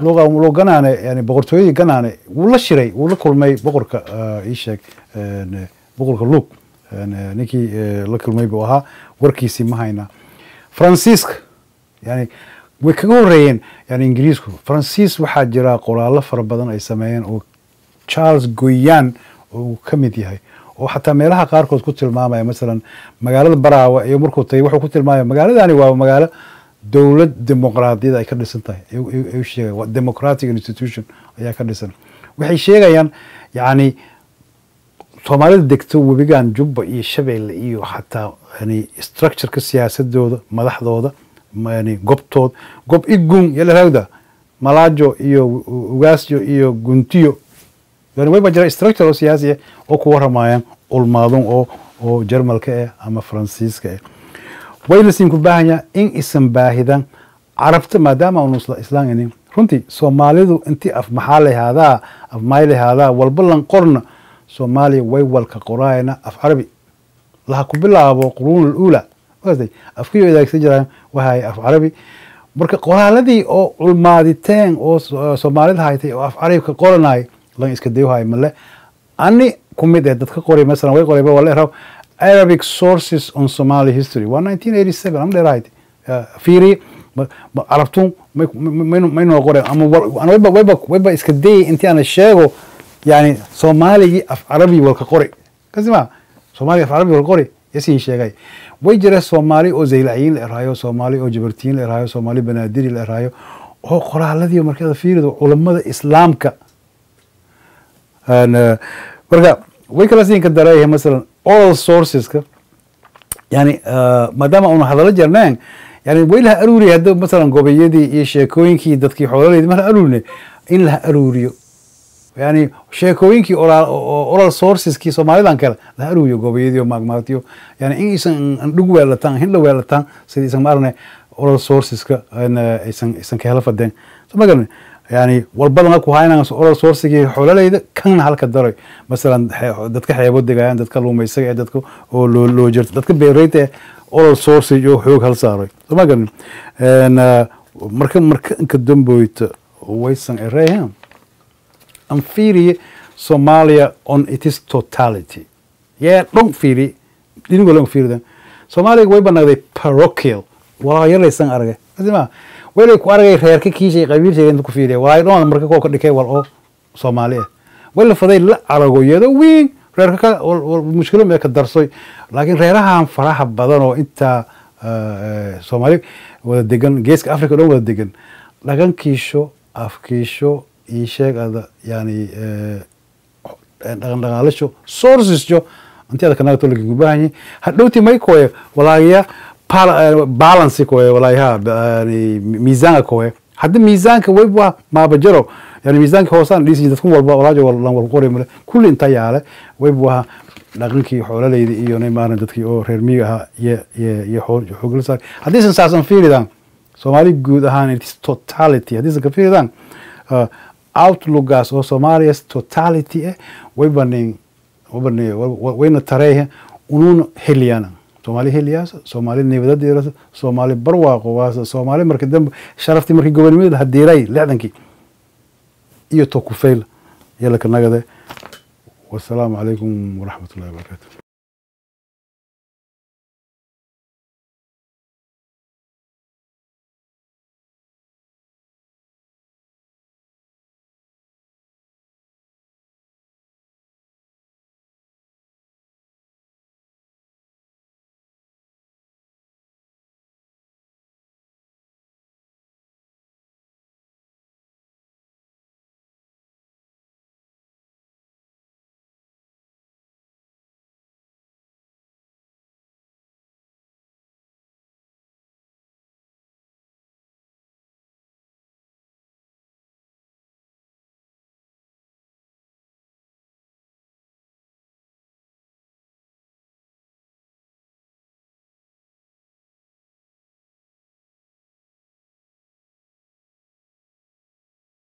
luqa loo ganaane yani boqortooyadii ganaane wuu la shiray wuu la kulmay boqorka ah, ii sheeg een, boqorka luuk een, ninkii eh, la kulmay buu ahaa warkiisii ma haynaa faransiiska yani way kaga horeeyeen yani ingiriisku faransiis waxaa jira qoraallo fara badan ay sameeyeen oo charles goyan uu ka mid yahay oo xataa meelaha qaarkood ku tilmaamaya masalan magaalada baraawe iyo markuu tagay wuxuu ku tilmaamaya magaaladani waa magaalo dowlad dimuqraadiyad ay ka dhisan tahay ayuu- ayuu ayuu sheegaya waa democratic institution ayaa ka dhisan waxay sheegayaan yani soomaalida degto webigan jubba iyo shabeelle iyo xataa yani structureka siyaasadooda madaxdooda ma- yani gobtood gob igun yalaragda malaajo iyo u- ugaasyo iyo guntiyo yani wayba jira structure oo siyaasi ah oo ku waramayaan ulmaadun oo oo jarmalka ah ama faransiiska ah wayna siin ku baahan yahay in isan baahidan carabta maadaama aanu isla islaaminin runtii soomaalidu intii af maxaa lahaadaa af maay lahaadaa walba lan qorna soomaaliya way walka qoraayana af carabi laha ku bilaabo quruun alula maaragtay afkii adeegsan jiraan waxay af carabi marka qoraaladii oo culmaaditeen oo so- soomaalida haytay oo af carabka qoranay lan iska dayuhay male ani ku mid eh dadka qoray masalan way qorayba waa leeraw arabic sources on somali history waa 1987 am dheerahayd fiiri ma- ma- carabtun may- may- may- maynoo qoreen ama war- ana wayba wayba wayba iska dayay intii ana sheego yani soomaaligii af carabi walka qori kasima soomaaliga af carabi walka qori yasiin sheegay way jira soomaali oo zaylaciyiin la eraayo soomaali oo jabartiyiin la eraayo soomaali banaadiri la eraayo oo qoraaladii markada fiirido culamada islaamka Een, eh, marka way kala siin ka dareeyahay masalan oral sourceska yani eh, maadaama una hadalo jarneen yani way laha aruuriya hadda masalan gobayadii iyo sheekooyinkii dadkii xoolaleydii ma laha aruurine in laha aruuriyo yani sheekooyinkii oral o- oral sourceskii soomaalidan kale laha aruuriyo gobayadii oo maagmaagtiyo yani in isan dhug weelataan hindha weelataan sidii isan maarne oral sourceska een, eh, aysan aysan ka hela fadeen soo ma garanin yani walbadana ku haynaan oral sourcigii xoololeyda kanna halka daray masalan xe- dadka xeebo degayaan dadka luumaysaga ee dadka oo loo loo jirta dadka beereyta ee oral sourcig oo xoog hal saaray soo ma garanin Een, eh, marka marka inka damboyta waysan ereehan an fiiriye Somalia on its totality yee dhon fiiri dhinigo lan fiiridan Soomaaliga way banaaday parochial walaa yaraysan aragay asima walay ku aragay reerka kiishay qabiilshay inta ku fiiriya walaa dhoon marka koo ka dhikay wal oo Soomaali ah wala faday la aragoyada weyn reerka ka wal- wal mushkilo ma ka darsoy laakiin reerahan faraha badan oo inta eh, Soomaali wada degan geeska Afrika dhan wada degan dhaqankiisho afkiisho ii sheeg ada yani eh, dhaqan dhaqaalasho sourcesjo intii ada kanaga tolka u baahan yahay hadhowti may koye walaagaya pal- balance koye walaayaha yani miisaanka koye hadda miisaanka wayba maabajaro yani miisaanka hoosaan dhisi dadku walba walaajo wal- lan wal qori male kulli inta yaale wayba dhaqankii xoolalayda iyo maaran dadkii oo reer miyiga ahaa iyo iyo iyo xool xoogla saar haddiisan saasan fiiridaan soomaali guud ahaan its totality haddiisan ka fiiridaan uh, outlookaas oo soomaaliya totality eh way banin wabani wayna tareehe unuuna heliyana soomaali heliyaasa soomaali nibadadeerasa soomaali barwaaqo waasa soomaali marka dambe sharaftii markii gobonimada hadiiray lixdankii iyo tokufeyl yalaka nagade wasalaamu calaykum waraxmat ullahi wabarakatu